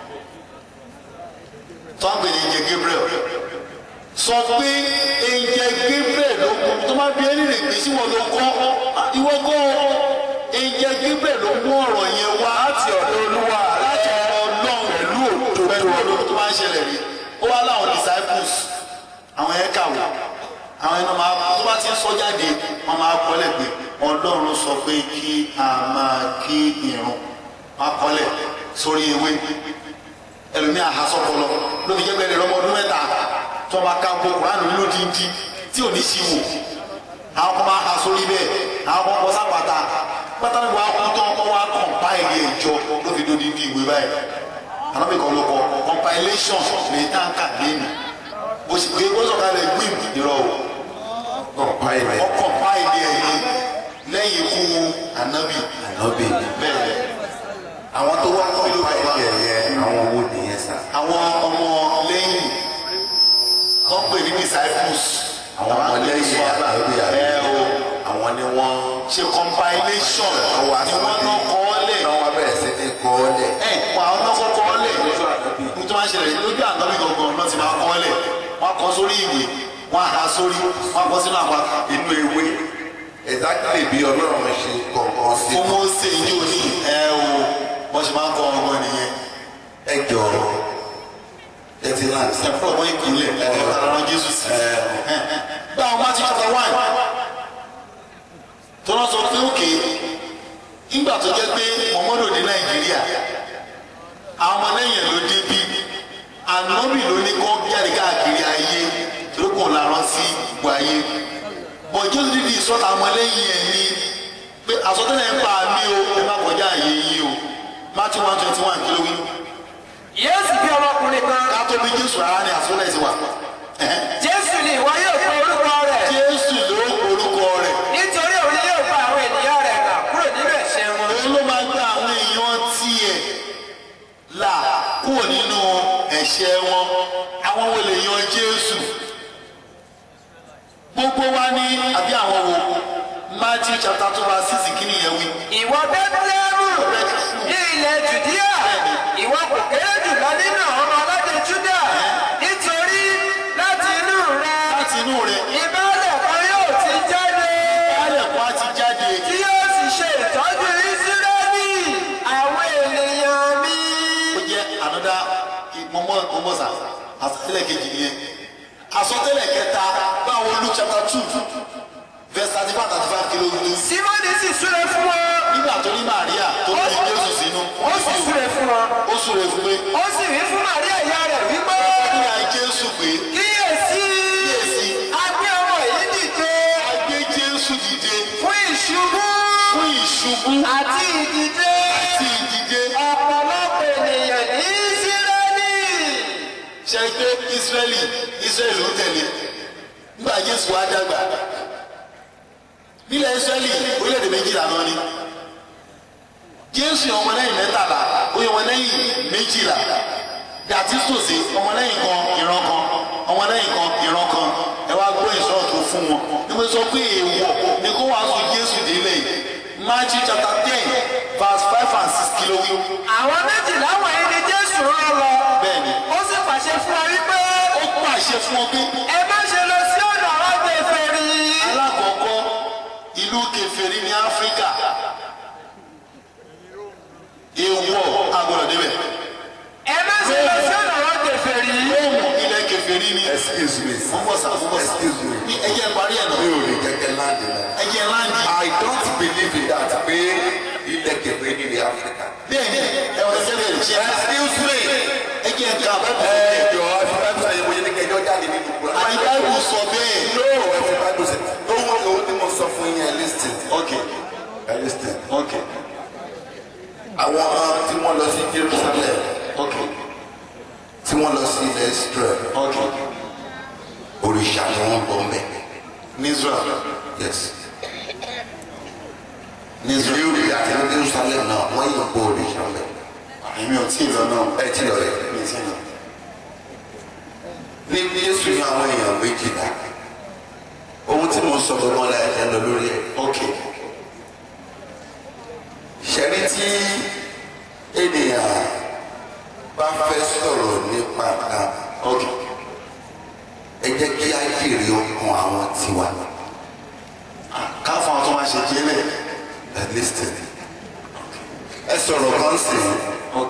tó ń gbèrè ìjẹ Gabriel sọ pé ìjẹ Gabriel ló kú tó máa bí ẹni rè pé sí wọn ló kọ́ ìwọ kọ́ ìjẹ Gabriel ló mú ọ̀rọ̀ yẹn wá láti ọ̀dọ̀ olúwa láti rẹ ọ̀dọ̀ ọlọ́run pẹ̀lú òdodo pẹ̀lú olórí tó máa ń ṣẹlẹ̀ rí ó wá láwọn disciples àwọn yẹn kàwé àwọn yẹn máa tó bá ti ń sọ jáde wọn máa kọ́lẹ̀ pé ọlọ́run sọ pé kí a máa kí irun máa kọ́lẹ̀ sórí ewé ẹlòmíì àhásọ́pọ̀lọ́ ló fi jẹ́ pé ẹni ọmọ ọdún mẹ́ta tó máa ka gbogbo kúránù lódìndí tí ò ní sí wò àwọn kan máa ha sórí bẹ́ẹ̀ àwọn kan kọ sápàtà pátánù wa kú tán kọ́ wa kọ̀ǹpáìlì ẹ̀jọ ló fi dódìndí ìwé báyìí alábì kan ló kọ compilation lè táǹkà lẹ́nu bó ṣe gbé gbọ́sọ̀ kalẹ̀ gbìm ìrọ̀ o kọ̀ọ̀pá ilẹ̀ wọ́n compile ẹ̀ yẹn lẹ́yìn ikú anabi ànábì bẹ́ẹ̀ àwọn tó wá kọ̀ọ̀pá ilẹ̀ yẹn àwọn owó nìyẹn sá àwọn ọmọ lẹ́yìn tó ń pè ní disciples àwọn ọmọ lẹ́yìn ànábì àbí ẹ o àwọn ni wọ́n ṣe compilation ni wọ́n náà kọ́ ọ́ lẹ̀ náà wọ́n bẹ̀rẹ̀ sí ní kọ́ ọ́ lẹ̀ ẹ wà á náà kọ́ ọ́ lẹ̀ nítorí wọ́n ṣẹlẹ̀ lójú ànábì gangan náà ti máa kọ́ ọ́ lẹ̀ wọ́n kọ́ sórí ìwé wọ́n á sórí wọ́n kọ́ sínú àpáta inú ewé exactly bí ọlọ́run ṣe kọ̀ọ̀kan sí fún mose ní òní ẹ o wọ́n ṣe máa ń kọ́ ọgbọ́n nìyẹn ẹ jọ ẹ ti láti ẹ fún ọgbọ́n ìpínlẹ̀ ẹ ẹ tààrà rán jésù sí bá àwọn máa ti chapter one tó lọ sọ pé òkè nígbà tó jẹ́ pé mọ̀mọ́dò dé nàìjíríà àwọn ọmọ lẹ́yìn ẹ̀ ló dé bí ànábì ló ní kó jáde káàkiri ayé tó kò lárọ́ sí ipò ayé bọ̀ jésù dídì sọ́ta ọmọ lẹ́yìn ẹ̀ ní pé àsọtẹ́lẹ̀ ń pa mí o ẹ má kọjá àyè yìí o Matthew one twenty one kí ló wí yéésù bí ọmọkùnrin kan ká tó bí jésù rárá ni àsọtẹ́lẹ̀ ti wà Ẹ̀hẹ́n. jésù ni ìwọ yóò pe orúkọ rẹ̀ jésù ló orúkọ rẹ̀ nítorí òun yóò gba àwọn ènìyàn rẹ̀ là kúrò nínú ẹ̀ṣẹ̀ wọn. òun ló máa gbé àwọn èèyàn tiẹ̀ là kúrò nínú ẹ̀ṣẹ̀ wọn àwọn wo lè yan jésù gbogbo wa ní àbí àwọn wo matthew chapter two verse six kí ni yẹn wí. ìwọ bẹ́tẹ́lẹ́mù ní ilẹ̀ jùdíà ìwọ kò kéré jùlọ nínú àwọn ọmọ aládé júdà nítorí láti inú rẹ láti inú rẹ̀ ìbálẹ̀ kan yóò ti jáde kálẹ̀ kó a ti jáde tí yóò sì ṣe ìtọ́jú ìsírẹ́lì àwọn ènìyàn mi. ó jẹ́ ànádá mọ́mọ́ mọ́mọ́sà àtàlẹ́ kejì nìyẹn àsọtẹ́lẹ̀ kẹta báwo Luke chapter two verse thirty five thirty five kìló wí. simoni sì súre fún wọn nígbà tó ní Màríà tó ní Jésù sínú ó sì súre fún wọn ó súre fún pé ó sì wí fún Màríà ìyá rẹ̀ wípé ní à Jésù pé kíyèsí Kíyèsí. agbé ọmọ yìí dìde a gbé Jésù dìde fún ìṣubú fún ìṣubú àti ìdìde àti ìdìde ọ̀pọ̀lọpọ̀ ènìyàn ní Ísírẹ́lì. ṣe pé Ísírẹ́lì Ísírẹ́lì ló tẹ̀lé nígbà Jésù wá dàgbà nílẹ̀ Ísírẹ́lì orílẹ̀-èdè méjìlá náà ni Jésù yan ọmọlẹ́yìn mẹ́tàlá ó yan ọmọlẹ́yìn méjìlá yàtí tòsí ọmọlẹ́yìn kan ìran kan ọmọlẹ́yìn kan ìran kan ẹ wá gbọ́ ìṣòro tó fún wọn nígbà sọ pé èèwọ̀ ni kó wàá sọ Jésù délé Matthew chapter ten verse five and six kìló wí. àwọn méjìlá wọ̀nyí ni Jésù rán lọ Bẹ́ẹ̀ni. ó sì pàṣẹ fún ọ wípé ó pàṣẹ fún ọ pé ẹ má ṣe lọ sí ọ̀dọ̀ àwọn kèfèrí. alákọ̀ọ́kọ́ ìlú kèfèrí ní áfíríkà èèwọ̀ agbọ́dọ̀ débẹ̀ ẹ má ṣe lọ sí ọ̀dọ̀ àwọn kèfèrí. róòmù ilẹ̀ kèfèrí ní excuse me sir. fúnbọ̀sà fúnbọ̀sà excuse me. ní ẹjẹ́ parí ẹ̀ mi náà ò lè kẹ́kẹ́ láǹdì náà. ẹjẹ́ láǹdì I don't believe in that pé ilẹ̀ kẹfẹ́ ní ilẹ̀ Áfíríkà. bẹ́ẹ̀ni ẹ̀wọ̀n ẹ̀jẹ̀ bẹ̀rẹ̀ ṣe excuse me. ẹjẹ́ ẹ̀ka ẹ jọ ẹfi báyìí sọ yẹn mo yẹ ní kẹjọ jáde nínú kura. àti báyìí sọ bẹ́ẹ̀ no ẹfi báyìí sọ ohun ohun tí mo sọ fún yín ẹ listen. ok ẹ listen. ok àwọn tí wọ́n lọ sí Jerusalem ok tí wọ́n lọ sí ilẹ̀ Israel ok òrìṣà ni wọ́n bọ̀ mẹ́. ní Israel yes. ní Israel ìlú àti ní Jerusalem náà wọ́n yàn bọ̀ òrìṣà mẹ́. èmi ò tí ì lọ náà ẹ ti lọ rẹ̀. mi ò tí ì lọ ní Jésù ní àwọn èèyàn méjìlá ohun tí mo sọ gbọgbọn la ẹ lọ lórí ẹ ok ṣẹlí tí ènìyàn bá fẹ́ sọ̀rọ̀ nípa kan ok ẹ jẹ́ kí á jèrè ọkàn àwọn tiwa káfọn àwọn tó máa ṣe jẹ́lẹ̀ ẹ listen ẹ sọ̀rọ̀ kan sí ok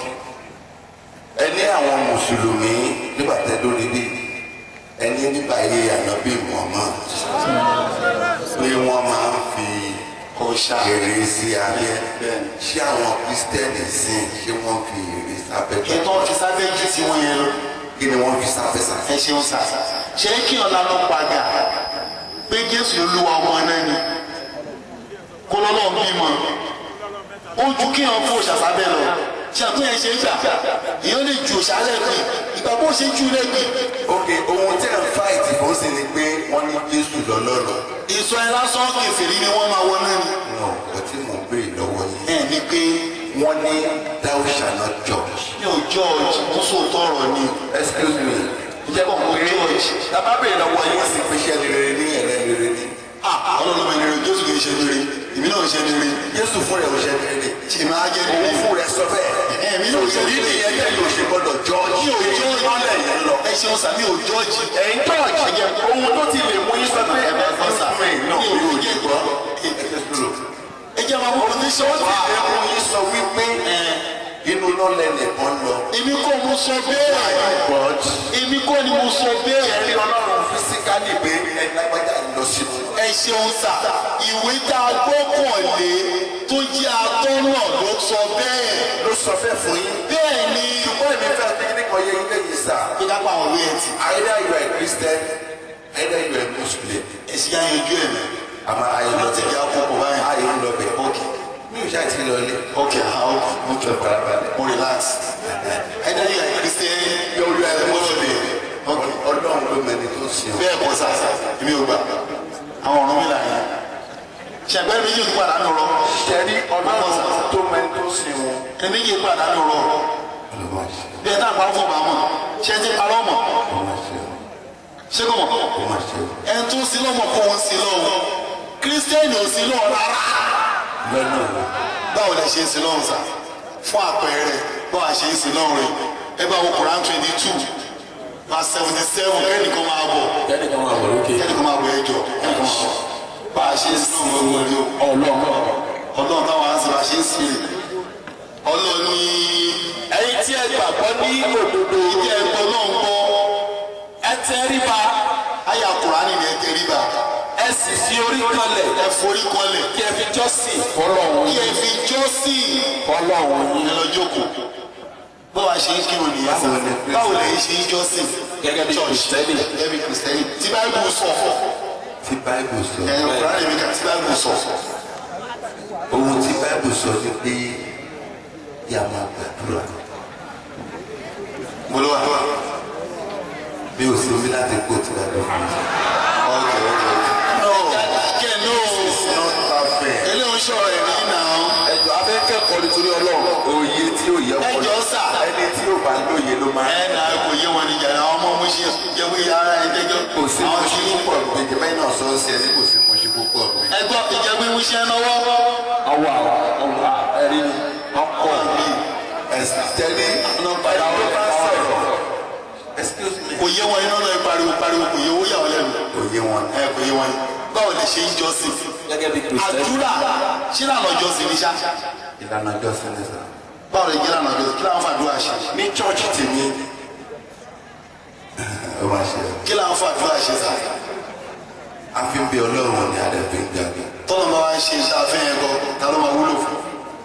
ẹ ní àwọn mùsùlùmí nígbà tẹ lórí bí ẹ ní nígbà yé ànábì Muhammad pé wọ́n máa ń fi ọ̀ṣà èrè sí abẹ́ Bẹ́ẹ̀ni. ṣé àwọn kristẹni sìn ṣé wọ́n fi èrè sábẹ́ ètò ọ̀fi sábẹ́ jù sí wọn yẹn lọ. kí ni wọ́n fi sábẹ́ sá. ẹ ṣeun sà ṣé kí ọ̀la lọ padà pé jésù olúwa ọmọ náà ni kó lọ́lọ́ bímọ ó ju kí wọn fún òṣàṣàbẹ̀ lọ ṣe àtúnyẹ ṣe ń gbà èèyàn lè ju òṣàlẹ̀ pé ìgbà bó ṣe jù lẹ́gbẹ̀ẹ́ ok ohun tí ẹ̀ ń fáìtì fún sí ni pé wọ́n ní jésù lọ́lọ́rọ̀. ìsọ ẹ lásán kẹfìrí ni wọ́n máa wọ náà ni no kò tí mò ń béèrè lọ́wọ́ yìí. ẹ ní pé wọ́n ní thou shall not judge. mi ò jọ́ọ̀jì tó sòótọ́ ọ̀rọ̀ ni excuse me. ǹjẹ́ kò mọ jọ́ọ̀jì tàbá béèrè lọ́wọ́ yìí sì pé ṣẹ́ ni rere ní ẹ̀rẹ́ ni rere ní. ah ọlọ́run mi rere jésù kì í ṣe rere èmi náà ń ṣe rere jésù fún rẹ̀ ò ṣe ni rere. èmi á jẹ́ òun rere fún rẹ̀ sọ bẹ́ẹ̀. Èmi náà ò ṣe òṣèlú rere. nìyẹn tẹ́ yóò ṣe gbọ́dọ̀ judge. mi ò jọ́ọ̀jì ìmọ̀lẹ̀ yẹn lọ. ẹ ṣeun sàmì ò jọ́ọ̀jì ẹ̀yin judge ohun tó ti lè mú yín sọ pé Ẹ bá gbọ́ sà. fún yín náà Mi ò yóò ní ní jẹ́ gbọ́. ẹ jẹ́ máa mú condition wọ́n wá ti lè mú yín sọ wípé inú náà lẹ́nìkan lọ. èmi kọ́ mo sọ bẹ́ẹ̀ but èmi kọ́ ni mo sọ bẹ́ẹ̀ ẹ̀rí ọlọ́run fisikali pé ẹni lágbájá lọ sínú. ẹ ṣeun sà ìwé tá a gbọ́kànlé tó jẹ́ atọ́nà ló sọ bẹ́ẹ̀ ló sọ fẹ́ fún yín. bẹ́ẹ̀ ni ṣùgbọ́n èmi fẹ́ fi kíní kan yé ilé yìí sà. pé ká pa àwọn òwe ẹ̀ tì either you are a Christian either you are a Muslim. ẹ̀sìn yá yanjú ẹ̀ mẹ́ àmọ́ ayé lọ láti jẹ́ àkókò báyìí. ayé ń lọ bẹ̀. mi ò ṣáà ti lọ ilé. ok àwọn mo tẹ farabalẹ̀. mo relax ẹ̀dá yìí ẹ̀ christian yóò yọ ẹ̀ Muslim. ok ọlọ́run ló mẹni tó ń sìn ọ́. bẹ́ẹ̀ kọ́ sà èmi ò gbà àwọn ọ̀run mi là yẹn ṣẹ̀gbẹ́ mi yóò padà nù rọ ṣẹ́rí ọlọ́run tó mẹni tó ń sìn wọn. èmi yóò padà nù rọ ọlọ́run àṣẹ bí ẹ tá a pa fún bàá mọ̀ ṣé ẹ ti parọ́ mọ̀ ọmọ àṣẹ ṣé kò mọ̀ ọmọ àṣẹ ẹ tún sí lọ́mọ̀ kó wọn sí lọ́wọ́ kírísítẹ́nì ò sí lọ́wọ́ rárá lọ́nà báwo lẹ ṣe ń sí lọ́wọ́ sà fún àpẹẹrẹ báwo a ṣe ń sí lọ́wọ́ rẹ ẹ bá wo Quran twenty two verse seventy seven kẹ́nìkan máa bọ̀ kẹ́nìkan máa bọ̀ lókè. kẹ́nìkan máa bọ̀ ẹjọ́ kẹ́nìkan máa bọ̀ bá a ṣe ń sí lọ́wọ́ rẹ o ọlọ́run ọlọ́run táwọn á ń sọ bá a ṣe ń sí rè ọlọ́run ní ẹ̀yin tí ẹ gbàgbọ́ ní òdodo ìdí ẹ̀gbọ́n náà ń gbọ́ ẹ tẹríba kùránì ní ẹ tẹríba ẹ sì fi orí kalẹ̀ ẹ forí kọlẹ̀ kí ẹ fi jọ́sìn fọlọ́run kí ẹ fi jọ́sìn fọlọ́run yín ẹ lọ jókòó báwa ṣe ń kírun nìyẹn sá báwo lẹ́yìn ṣe ń jọ́sìn gẹ́gẹ́ bí kìrìsìtẹ́nì gẹ́gẹ́ bí kìrìsìtẹ́nì tí báyìí sọ tí báìbù sọ ẹ̀ kùránì mi kà tí báyìí sọ ohun tí báìbù sọ ni pé yà máa gbàdúrà mo lọ wà. bí o sì wí láti kó tí wàá lọ. Okay, okay, okay. No, kẹ́ no. not perfect. eléyìí ń sọ̀rọ̀ ẹ̀rí náà. ẹjọ abẹ́kẹ́kọ̀ọ́ nítorí ọlọ́run òye tí ò yẹ ẹ jọ sà. ẹni tí ò bá lóye ló máa ẹ nà kò yé wọn níjà náà ọmọ mo ṣe jẹ́wé ara ẹ jẹ́jọ́. kò sí àwọn mo tí ṣe púpọ̀ méjì mẹ́rin náà sọ ọ́ sí ẹni kò sí mo ṣe púpọ̀ méjì. ẹ gbọ́ ìjẹ́wé wíṣẹ́ náwó. ọwọ́ àwọn ọwọ́ ẹ̀rí ọkọ̀ mi ẹ̀sìn tẹ́lẹ̀ ọ̀nà padà ẹni tó bá ọ̀rọ̀ sọ̀rọ̀ excuse me kò yé wọn iná náà pariwo pariwo kò yé owó yà wọ́n lẹ́nu. òye wọn ẹ kò yé wọn báwo lè ṣe ń jọ́sìn. gẹ́gẹ́ bí kìrìsìtẹ́nì àdúrà ṣé lànà jọ́sìn ní sá. ìlànà jọ́sìn ní sà. báwo lè jẹ́ lànà jọ́sìn kí làwọn fàdúrà ṣe. ní chọ́ọ̀chì tèmi ó máa ṣe kí làwọn fàdúrà ṣe sá. a fi ń bí ọlọ́run ní adẹ́fẹ́ ń gbàgbé tọ́lọ́ bá wá ń ṣe iṣẹ́ afẹ́ yẹn kọ́ ta ló máa wúlò fún.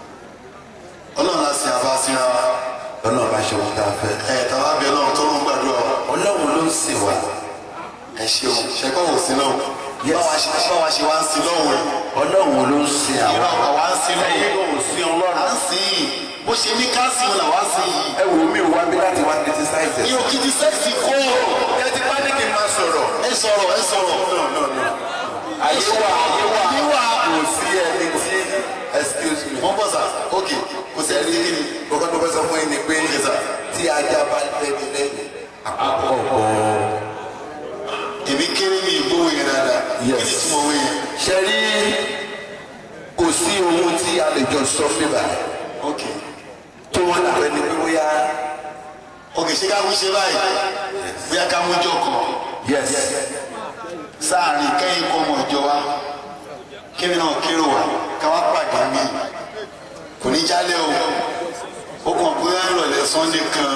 ọlọ́run á sin àbá síra wa. ọlọ́run bá ṣe ohun tá a fẹ́. ẹ̀ tàwa bí ọlọ́run tó ló ń gbàdúrà wa. ọlọ́run ló ń sìn wá ẹ ṣeun ṣẹkọ wò sí náà Yes. báwa ṣe báwa ṣe wá ń sin lọ́wọ́ rẹ̀ ọlọ́run ló ń sìn ìrọ̀ àwọn. àwa ń sin lọ́wọ́ ẹ̀yin kò sí à ọlọ́run. ń sin yìí bó ṣe ní ká sin làwa ń sin yìí. ẹ wò mí wá bí láti wá criticize ní ẹ̀. òkìtì sẹ́ẹ̀sì kó ẹ ti bá ní kí n máa sọ̀rọ̀. ẹ sọ̀rọ̀ ẹ sọ̀rọ̀. ayé wà ayé wà Ayé wà. kò sí ẹni tí excuse me. wọ́n bọ̀ sá ok kò sí ẹni tí ni. kókó tó fẹ́ sọ fún yín ni pé tí ajá bá lẹ́ni lẹ́ni àkọ́kọ́ bọ̀. èmi kéré mi ìgbówó yẹn dáadáa kí Yes. ni túmọ̀ owó yẹn. ṣe rí kò sí ohun tí a lè jọ sọ bíbá ok tó wọn làwọn ẹni pé bóyá ok ṣé ká mú ṣe báyìí bóyá ká mú jọ kàn yes sáàrin kẹ́yìn kọ́ ọmọ ìjọ wa kébì náà kérò wá ká wá pàdé mi kò ní jálẹ̀ o ó kàn pé ìrọ̀lẹ́ sunday kan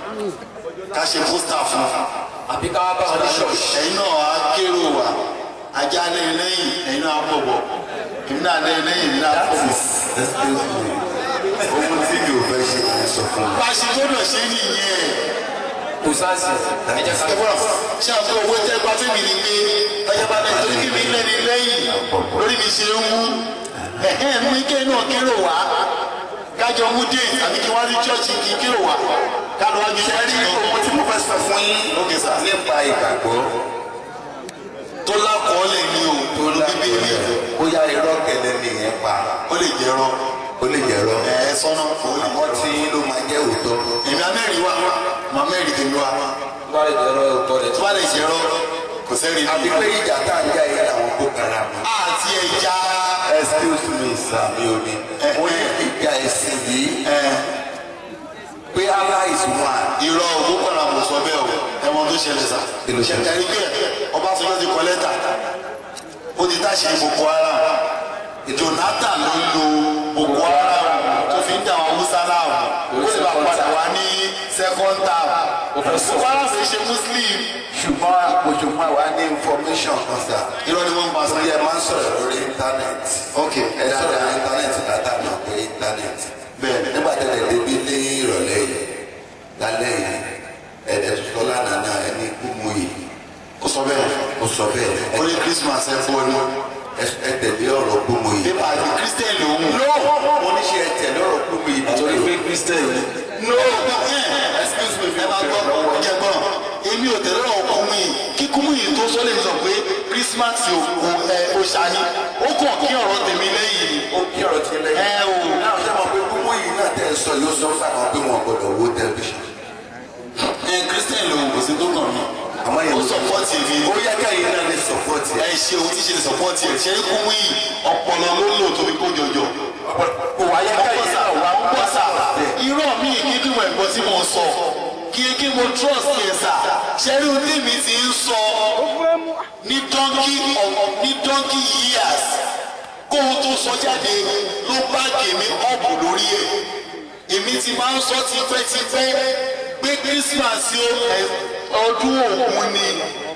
ká ṣe pósítà fún àbí ká wá bá wọn ní ṣọ́ọ̀ṣì ẹ̀yin náà á kérò wá ajá lẹ́yìn lẹ́yìn ẹ̀yin náà á bọ̀bọ̀ èmi náà lẹ́yìn lẹ́yìn èmi náà á that bọ̀bọ̀. is excuse me ohun tí mi ò fẹ́ ṣe kì í sọ fún mi. bá a ṣe gbọ́dọ̀ ṣe nìyẹn kò sáàsì ẹ jẹ́ ká ẹ bọ́ra ṣé àpò owó tẹ́ gba fún mi ni pé ọjà bá lẹ́yìn torí kí mi lẹ́ni lẹ́yìn lórí mi ṣe ń wú ẹ̀hẹ́n mú ike náà kérò wá kájọ mú dé àbí kí wọ́n rí chọ́ọ̀chì kí kérò wá kálọ̀ wá gbé ṣe rí chọ́ọ̀chì ohun tí mo fẹ́ sọ fún yín Okay, sir. nípa ìgbàgbọ́ tó lákọọ́lẹ̀ ní o tó ló bíbélì bóyá irọ́ kẹlẹ́ ni ìyẹn pa ó lè jẹ́ rọ ó lè jẹ́ irọ́ ẹ̀ ẹ́ sọ́nà ó lè àmọ́ tí ló máa jẹ́ òótọ́. èmi amẹ́rì wá màá mẹ́rì tèmi wá bá lè dẹ̀rọ ọ̀tọ̀ rẹ̀ tó tó bá lè jẹ́ rọ kò sẹ́rì àbí pé ìjà tá à ń jà yẹn làwọn kó kára mu. àti ẹja excuse me sir mi ò ní. mo ní ìjà ẹ̀sìn yìí pé Allah is one. irọ́ ògbó kọ́ra kò sọ bẹ́ẹ̀ o ẹ̀wọ̀n tó ṣẹlẹ̀ sá. Kí ló ṣẹlẹ̀? ṣẹ̀dárí pé Ọbásanjọ́ ti kọ lẹ́tà ó ti táṣe Boko Haram Jonathan ló ń lo Boko Haram tó fi ń dà wọn Hausa láàmú ó sì máa padà wá ní second term Boko Haram fi ṣe Muslim ṣùgbọ́n àpòjùmọ̀ wa ní information kan sá. irọ́ ni wọ́n ń pa torí sọ́yà. ẹ máa ń sọ̀rọ̀ lórí íńtánẹ́ẹ̀tì. ok ẹ sọ̀rọ̀ lórí íńtánẹ́ẹ̀tì látà náà pé íńtánẹ́ẹ̀tì. Bẹ́ẹ̀. nígbà tẹ̀lé débi ní ìrọ̀lẹ́ yìí lálẹ́ yìí ẹ̀ẹ́dẹ̀ sọ́lá nàná ẹni kú mú yìí ó sọ bẹ́ẹ̀ ó sọ bẹ́ẹ̀ ó ní Christmas ẹ fọ́ ni ẹ- ẹ tẹ̀lé ọ̀rọ̀ kú mú yìí. pépà àti Christian lòun. mo ní ṣe ẹ tẹ̀lé ọ̀rọ̀ kú mú yìí nítorí pé kristian yìí no excuse me ẹ máa gbọ́ ọjà gbọ́ èmi ò tẹ̀lé ọ̀rọ̀ kúmú yìí kí kúmú yìí tó sọ lè sọ pé Christmas ò ò- ẹ ò ṣàní ó kàn kí ọ̀rọ̀ tèmi lẹ́yìn ni ó kí ọ̀rọ̀ ti lẹ́yìn. ẹ o náà ṣe mọ̀ pé kú mú yìí náà tẹ̀ sọ yóò sọ fún àwọn pé wọn gbọ́dọ̀ wo tẹlifíṣàn. ẹ Christian lòun kò sí tó kàn mí àmọ́ yẹn ó sọpọ́tì mi ó yẹ káyìn náà lè sọpọ́tì ẹ ṣe ohun tí ṣe lè sọpọ́tì ẹ ṣe é kúmú yìí ọpọlọ ló lò tó fi kó jọjọ kò wá yẹ káyìn ọgbọ́sà náà wà ọgbọ́sà irọ́ mi kí kí mo ẹ̀gbọ́n tí mo sọ kí kí mo trust yẹn sà ṣẹ́rí ohun tí mi ti ń sọ ní donkey of ní donkey years kó o tó sọ jáde ló bá gèmí ọ̀bù lórí ẹ̀ èmi ti máa ń sọ tipẹ́tipẹ́ pé Christmas yóò ẹ- ọdún ògún ni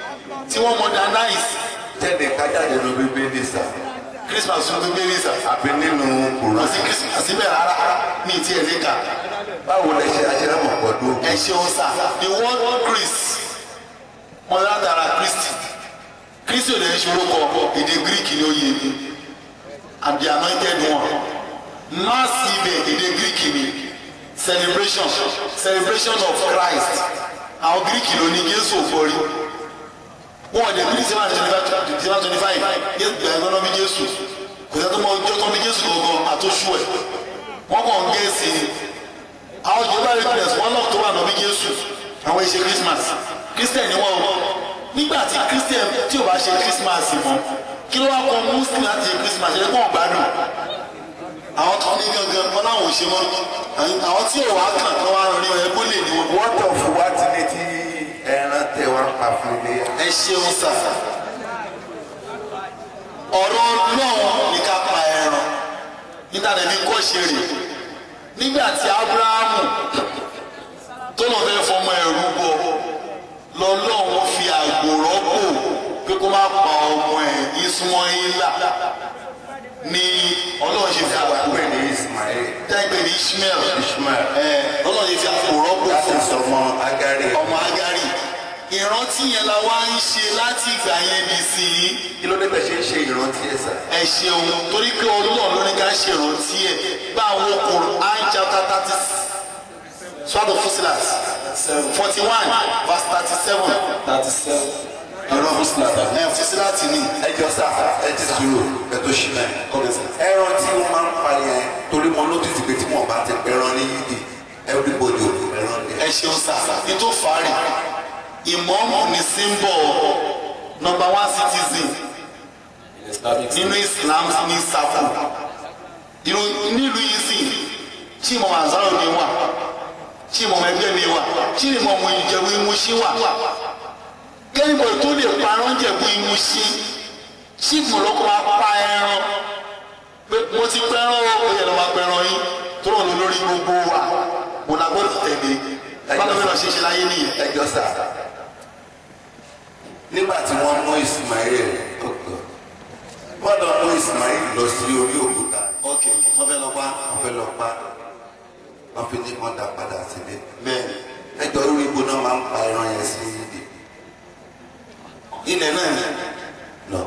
tí wọ́n modernize tẹ́lẹ̀ kájáde ló bíbélì sà christmas ló gbé ní sà àbí nínú kò kùrán sí christmas síbẹ̀ rárá ní ìtí ẹ̀ níkà báwo lẹ ṣe aṣẹ́rámọ̀ pọ̀dún ẹ ṣeun sà the word chris wọn látara christy christy ò lè ṣe orúkọ èdè greek ni ó yé mi and the anointed one mass ibẹ̀ èdè greek ni celebration celebration of christ àwọn greek ló ní jésù òfòrí wọn ò dé bí seven seven twenty five yẹ gbẹ̀ngàn náà bí jésù kò sẹ́ni tó mọ ọjọ́ tó bí jésù gangan àtúnṣu ẹ̀ wọ́n kàn ń gé sí i àwọn jehova witness wọn náà tó wà náà bí jésù àwọn ìṣe christmas christian ni wọn o nígbà tí christian tí ò bá ṣe christmas mọ́ kí ló wá kọ muslim láti ṣe christmas ẹ̀ kó wọn gbádùn àwọn tó ní gangan wọn láwọn ò ṣe mọ́ àwọn tí ò wá kàn kán wá rí ọ ẹgbó lè ní wọn. wọ́n tọ̀ fún wa ti ní tí ẹran tẹ wá pa fún ilé ẹ ṣeun sà ọ̀rọ̀ ọlọ́run ní ká pa ẹran níta lẹ́ni kọ́ ṣe rè nígbà tí abrahamu tó lọ fẹ́ fọmọ ẹ̀rú bọ̀ lọ́lọ́run fi àgbò rọ́pò pé kó má pa ọmọ ẹ̀ ismaila ní ọlọ́run ṣe fi àgbò pé ní ismail tẹ́gbẹ̀ ní ishmael ishmael ẹ̀ lọ́lọ́run ṣe fi àgbò rọ́pò láti fún sọmọ agari ọmọ agari ìrántí yẹn la wá ń ṣe láti ìgbà yẹn bí sí i kí ló dé bẹ́ẹ̀ ṣe ń ṣe ìrántí ẹ̀ sà ẹ ṣeun torí pé ọlọ́run ló ní ká ṣe ìrántí ẹ̀ bá àwọn Quran chapter thirty sword of fusilas forty one verse thirty seven thirty seven ẹ̀rọ ẹ̀ fusilati ni ẹ jọ sà ẹ ti sùúrù ẹ tó ṣì náà ẹran tí wọ́n máa ń pa yẹn torí mo notice pé tí wọ́n bá ti pẹran ní yídì everybody ò ní pẹran ní ẹ ṣeun sà ètò fàárì ìmọ̀ọ́mù ní symbol number one citizen islamic nínú Islam ní safu irú nílùú yìí sì tí mo máa záró mi wà tí mo máa ẹgbẹ́ mi wà tí mo mọ ìjẹ̀bú ìmúṣí wà kẹ́nìbọ̀ tó lè parọ́ jẹ̀bú ìmúṣí tí mo lọ́kọ́ máa pa ẹran pé mo ti pẹ́ràn o ó yẹ lọ́ máa pẹ́ràn yín tó rọ̀ lórí gbogbo wa mo la gbọ́dọ̀ tẹ̀lé báwo ni wọ́n ṣe ṣe láyé nìyẹn. ẹ jọ sà nígbà tí wọ́n mú ismail gbọ́dọ̀ mú ismail lọ sí orí òkúta ok wọ́n fẹ́ lọ pa wọ́n fẹ́ lọ pa wọ́n fi ní kàn dá padà sílé bẹ́ẹ̀ ẹjọ́ orí ibo náà máa ń pa ẹran yẹn sí yídì ilẹ̀ náà ni. lọ.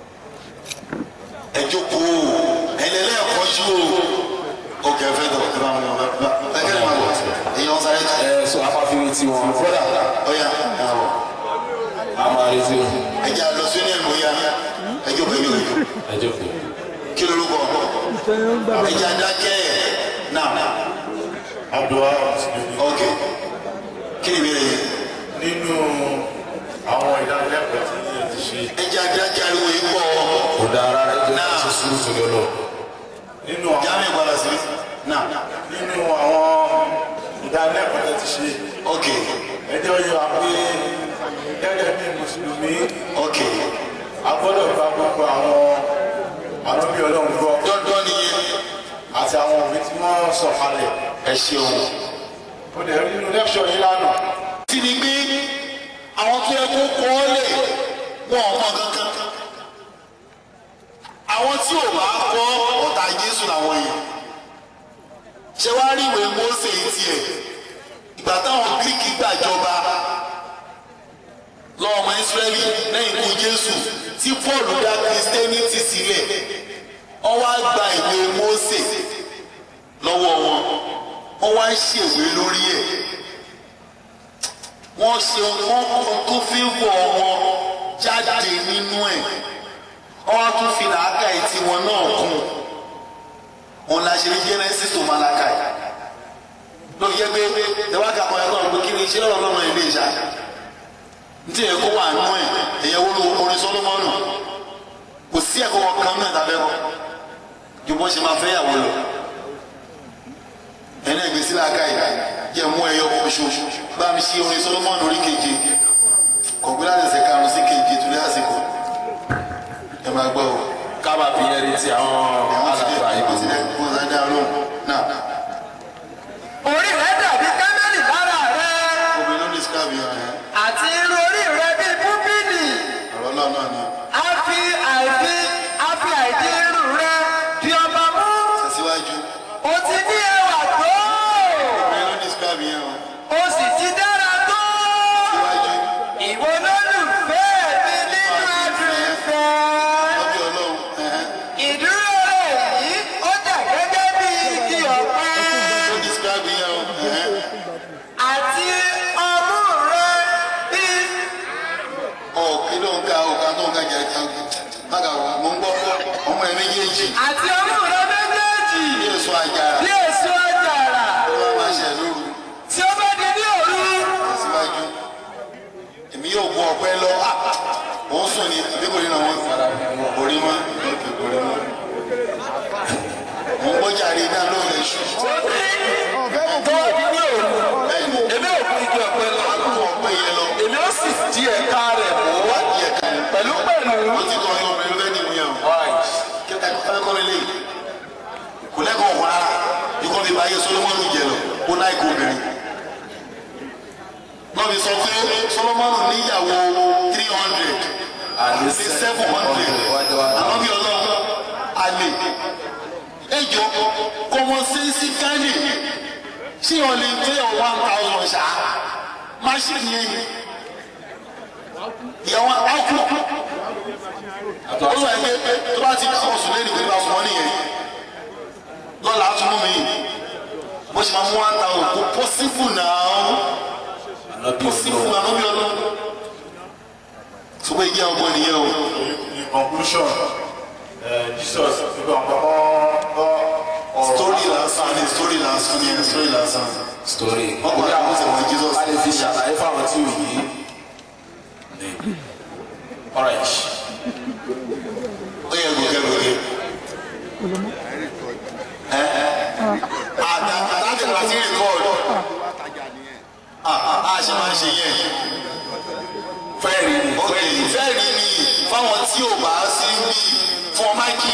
ẹ jókòó ẹlẹ́lẹ́ ẹ̀kọ́jú o òkè ẹ̀fẹ́ dọ̀ ẹ bá wọn yàn bá ẹ kẹ́ ẹ máa wọ̀ èèyàn sáré jù. ẹ so a máa fi retí wọn fọ́dà ọ̀yà ẹ̀ wọ̀ a máa retí wọn ẹ jẹ́ àlọ́ sí ní ẹ̀mọ́ yá ẹ jókòó ẹ jókòó ẹ jókòó ẹ jókòó. kí ló lóko ẹ jẹ́ àdákẹ́ náà Abdulwa Mùsùlùmí ok kí ni ìbéèrè yẹn nínú àwọn ìdánilẹ́kọ̀ọ́ tí ẹ ti ṣe ẹ jẹ́ àdákẹ́ ariwo yìí pọ̀ kò dáa rárá ẹ jẹ́ Náà. kí n ṣe sùúrù torí ọlọ́run. nínú àwọn jáàmì padà sí náà nínú àwọn ìdánilẹ́kọ̀ọ́ tí ẹ ti ṣe ok ẹjọ́ yọ wá pé gẹ́gẹ́ bí Mùsùlùmí ok a gbọ́dọ̀ gba gbogbo àwọn àwọn bí Ọlọ́run gbọ́ dandan nìyẹn àti àwọn òbí tí wọ́n sọ̀ kalẹ̀ ẹ ṣeun. ó dẹ̀ rí nínú lẹ́kṣọ̀ yìí lánàá ti ni pé àwọn tó yẹ kó kọ́ ọ́ lẹ̀ wọn ò mọ kankan àwọn tí ò bá kọ́ ọ̀tá Jésù làwọn yìí ṣé wàá rí ìwé Mósè yìí tiẹ̀ ìgbà táwọn Gíríkì gbàjọba lọ́wọ́ ọmọ Ísírẹ́lì lẹ́yìn ikú Jésù tí Paul dá Christianity sílẹ̀ wọ́n wá gba ìwé Mósè lọ́wọ́ wọn wọ́n wá ń ṣèwé lórí ẹ̀ wọ́n ṣe wọ́n kọ́ tó fi wọ̀ wọn jáde nínú ẹ̀ wọ́n á tún fi làákà etí wọn náà kún wọn la ṣe ní Genesis tó Málákà yìí ló fi jẹ́ pé ìwádìí àkọ́ ẹ̀kọ́ ọ̀gbìn kí ni iṣẹ́ lọ́rọ̀ lọ́rọ̀ ilé ìṣá ntí ẹ̀ kó wà nú ẹ̀ ẹ̀yẹ wo ló orin Sólómọ́nù kò sí ẹ̀kọ́ wọn kan náà tàbẹ́ kọ́ ju bó ṣe máa fẹ́ yàwó lọ ẹ̀nà ìgbésí làákà yìí jẹ́ mú ẹyọ oṣù bá mi ṣe orin Solomon orí keje kọ̀gbé láti ẹsẹ̀ karùn-ún sí keje torí àsìkò ẹ máa gbọ́ o. kábà fi yẹn retí àwọn alàgbà ìbò ìbò. kó sáyidá ọlọ́run náà orí rẹ dàbí kámẹ́lì lára rẹ obìnrin ló describe yẹn ẹ̀ àti irun orí rẹ bíi púpìlì ọlọ́run náà ni a fi àìfi a fi àìdí irú rẹ di ọba mú tẹ̀síwájú o ti ní ẹwà tó obìnrin ló describe yẹn o o sì ti dára tó síwájú ìwọ lólùfẹ́ mi nínú adùn ìfẹ́. lọ́bí ọlọ́run ẹ̀hẹ́n. ìdúró rẹ̀ yìí ó dà gẹ́gẹ́ bí igi ọ̀pẹ ló describe yẹn o ẹ̀hẹ́n. àti ọmú rẹ̀ bí ọ̀ kí ló ń ka ọ̀ka tó ń ka jẹ ká bága wà mo ń gbọ́ ọmọ ẹ̀ méjèèjì àti ọmú rẹ̀ méjèèjì bí èso àjàrà bí èso àjàrà ló máa máa ṣẹ̀ lóru tí ó bá di ní òru tẹ̀síwájú èmi yóò gun ọ̀pẹ lọ Ah! òun sùn ní àbí kò ní nà wọ́n orí mọ́ òkè orí mọ́ mo ń gbọ́jà rí iná lóhùn lè ṣù tó wá di ní òru bẹ́ẹ̀ ni èmi ò kú igi ọ̀pẹ lọ gun ọ̀pẹ yẹn lọ èmi ó sì di ẹ̀ka rẹ̀ mú wá di ẹ̀ka yẹn pẹ̀lú pẹ̀lú. wọ́n ti kọ́ ọyọ́ obìnrin lẹ́ni ìwé yẹn o ẹ̀kọ́ mi lè kò lẹ́kọ̀ọ́ ọ̀hún rárá ikọ́ mi bá yẹ solomoni jẹ lọ kó náà ikú obìnrin náà mi sọ pé solomoni níyàwó three hundred àti seven hundred àmọ́ bí ọlọ́run àlè ẹjọ́ kọ́mọ sẹ́ńsì kánì ṣé o lè tẹ́ ọ one thousand ṣá máṣíìnì yẹn ni ìyàwó àkú olùwà ẹgbẹ́ tó bá ti dáhùn sùn lẹ́nu ìgbà fún ọ nìyẹn lọ́la á tún mú mi bó ṣe máa mú one thousand kó pọ́sífù náà pọ́sífù náà lóbi ọlọ́ sọ pé ìyá ọgbọ́n nìyẹn o in conclusion uh, jesus nígbà wọn kọ́ ọ̀rọ̀ story lásán ni story lásán ni story lásán story. wọn kò rí àwọn sẹ̀wọ̀n jesus a lè fi ṣàlàyé fáwọn tí ò yí. alright. ó yẹ gòkè gòkè ẹ ẹ àdá àdájọ láti rìkọọdù a ṣe máa ṣe yẹn fẹ́ẹ̀rì ni ok fẹ́ẹ̀rí ni fáwọn tí ò bá sí bí fún ọmọ kí